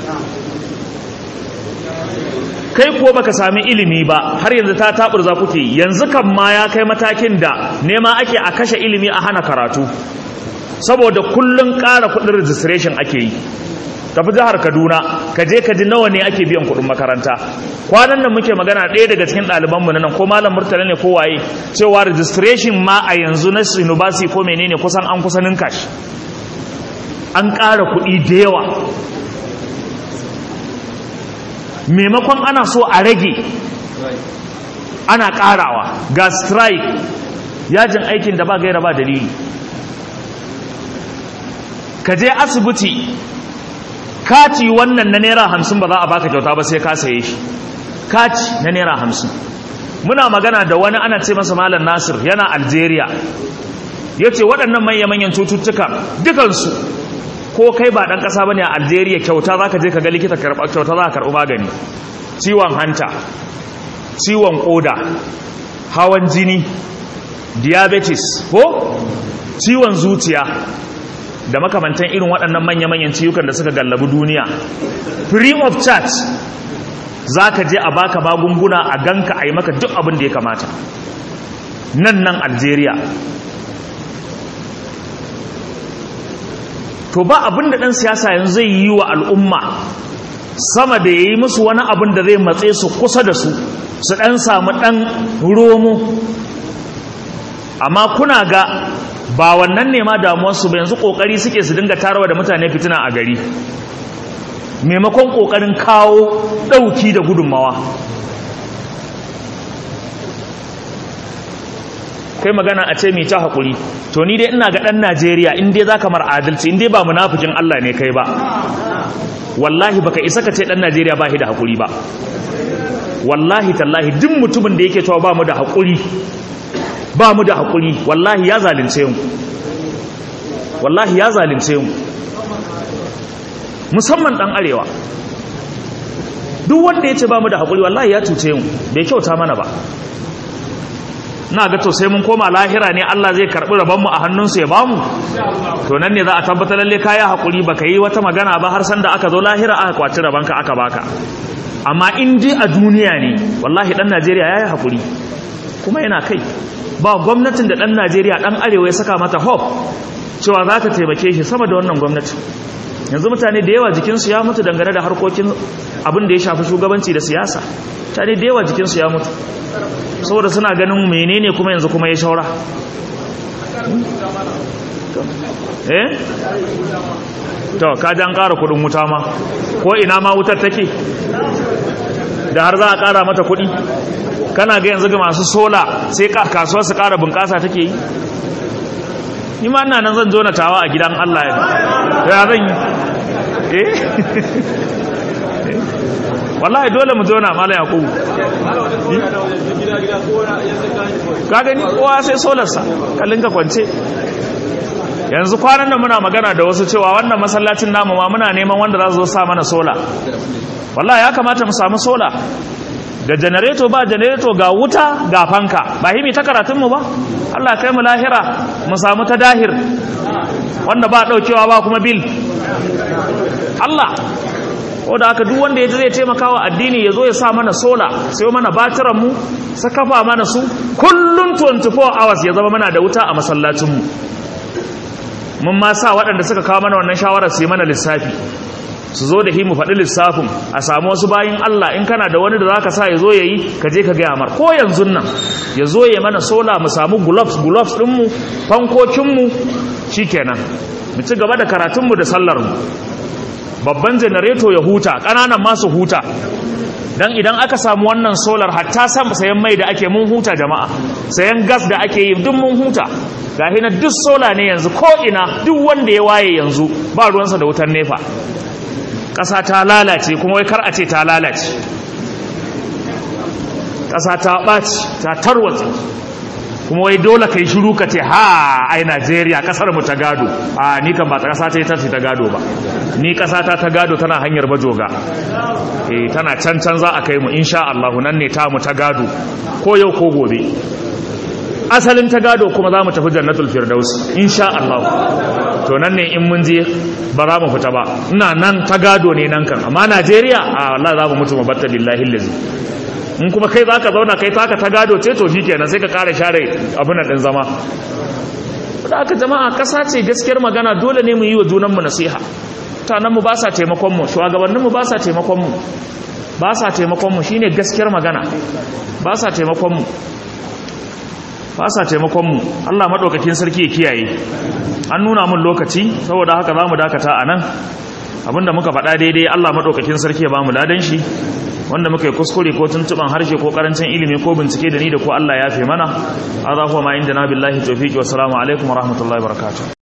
kai kuwa baka sami ilimi ba har yanzu ta taburza kuke yanzu kan ma ya kai matakin da nema ake a kashe ilimi a hana karatu saboda kullun ƙara kuɗin registration ake yi tafi jihar kaduna ka je ka ji nawa ne ake biyan kuɗin makaranta kwanan nan muke magana ɗaya daga cikin ɗalibanmu na nan ko malam murtala ne ko waye cewa registration ma a yanzu na university ko menene kusan an kusa ninka shi an ƙara kuɗi da yawa maimakon ana so a rage ana karawa ga strike yajin aikin da ba gaira ba dalili ka je asibiti kati wannan na naira hamsin ba za a baka kyauta ba sai ka saye shi kati na naira hamsin muna magana da wani ana ce masa malam nasir yana algeria ya ce waɗannan manya-manyan cututtuka dukansu ko kai ba ɗan ƙasa ba ne a algeria kyauta za ka je ka ga likita kyauta za ka karɓi magani ciwon hanta ciwon ƙoda hawan jini diabetes ko ciwon zuciya da makamantan irin waɗannan manya-manyan ciwukan da suka gallabi duniya free of charge za ka je a baka magunguna a ganka a yi maka duk abin da ya kamata nan nan algeria to ba abin da ɗan siyasa yanzu zai yi wa al'umma sama da ya yi musu wani abin da zai matse su kusa da su su ɗan samu ɗan romo amma kuna ga ba wannan ne ma damuwarsu ba yanzu ƙoƙari suke su dinga tarawa da mutane fitina a gari maimakon ƙoƙarin kawo ɗauki da gudunmawa kai magana a ce mai ta haƙuri to ni dai ina ga ɗan najeriya in dai za ka mar adalci in dai ba munafikin allah ne kai ba wallahi baka isa ka ce ɗan najeriya ba shi da haƙuri ba wallahi tallahi duk mutumin da yake cewa ba mu da haƙuri ba mu da haƙuri wallahi ya zalunce mu wallahi ya zalunce mu musamman ɗan arewa duk wanda ya ce ba mu da haƙuri wallahi ya cuce mu bai kyauta mana ba na ga to sai mun koma lahira ne Allah zai karɓi rabonmu a hannunsu ya bamu to nan ne za a tabbatar lalle kaya haƙuri baka yi wata magana ba har sanda aka zo lahira aka kwaci rabonka aka baka amma in dai a duniya ne wallahi ɗan Najeriya ya yi haƙuri kuma yana kai ba gwamnatin da ɗan Najeriya ɗan arewa ya saka mata hope cewa za ta taimake shi sama da wannan gwamnati yanzu mutane da yawa jikinsu ya mutu dangane da harkokin abin da ya shafi shugabanci da siyasa mutane da yawa jikinsu ya mutu saboda suna ganin menene kuma yanzu kuma ya shaura eh to ka an ƙara kudin wuta ma ko ina ma wutar take da har za a ƙara mata kuɗi kana ga yanzu ga masu sola sai kasuwar su ƙara bunƙasa take yi ni ma ina nan zan zo na tawa a gidan Allah ya ya zan yi eh wallahi dole mu zo na mala yakubu ka gani kowa sai solarsa kallin ka kwance yanzu kwanan nan muna magana da wasu cewa wannan masallacin namu ma muna neman wanda za su zo sa mana sola wallahi ya kamata mu samu sola da janareto ba janareto ga wuta ga fanka ba himi ta karatunmu ba Allah kai mu lahira mu samu ta dahir wanda ba daukewa ba kuma bil Allah ko da haka duk wanda ya zai taimaka wa addini ya zo ya sa mana sola sai mana batiran mu sa kafa mana su kullun 24 hours ya zama mana da wuta a masallacin mu mun ma sa waɗanda suka kawo mana wannan shawarar su yi mana lissafi su zo da himu faɗi lissafin a samu wasu bayin Allah in kana da wani da za ka sa ya zo ya yi ka je ka gaya mar ko yanzu nan ya zo ya mana sola mu samu gloves gloves ɗinmu fankokinmu shi kenan mu ci gaba da karatunmu da sallarmu babban janareto ya huta ƙananan masu huta don idan aka samu wannan solar hatta sayan mai da ake mun huta jama'a sayan gas da ake yi duk mun huta gahi na duk sola ne yanzu ko ina duk wanda ya waye yanzu ba ruwansa da wutar nefa ƙasa ta lalace kuma wai kar a ce ta lalace ƙasa ta ɓaci ta tarwatsa kuma wai dole ka yi shiru ka ce ha ai najeriya ƙasar mu ta gado a ni kan ba ta ƙasa ta yi ta ta gado ba ni ƙasa ta ta gado tana hanyar bajoga eh tana can can za a kai mu insha Allah nan ne ta mu ta gado ko yau ko gobe asalin ta gado kuma za mu tafi jannatul firdaus insha Allah to nan ne in mun je ba za mu fita ba ina nan ta gado ne nan kan amma Najeriya a Allah za mu mutu mu batta billahi lazi in kuma kai zaka zauna kai taka ta gado ce to shikenan sai ka kara share abin din zama da aka jama'a kasa ce gaskiyar magana dole ne mu yi wa junan mu nasiha mutanen mu ba sa taimakon mu shugabannin mu ba sa taimakon mu ba sa taimakon mu shine gaskiyar magana ba sa taimakon mu ba sa taimakonmu Allah maɗaukakin sarki ya kiyaye an nuna mun lokaci saboda haka za mu dakata a nan abinda muka faɗa daidai Allah maɗaukakin sarki ya ba mu ladan shi wanda muka yi kuskure ko tuntuɓan harshe ko ƙarancin ilimi ko bincike da ni da ko Allah ya fi mana a za kuwa ma inda na billahi tofiki wasu alaikum wa rahmatullahi barakatuh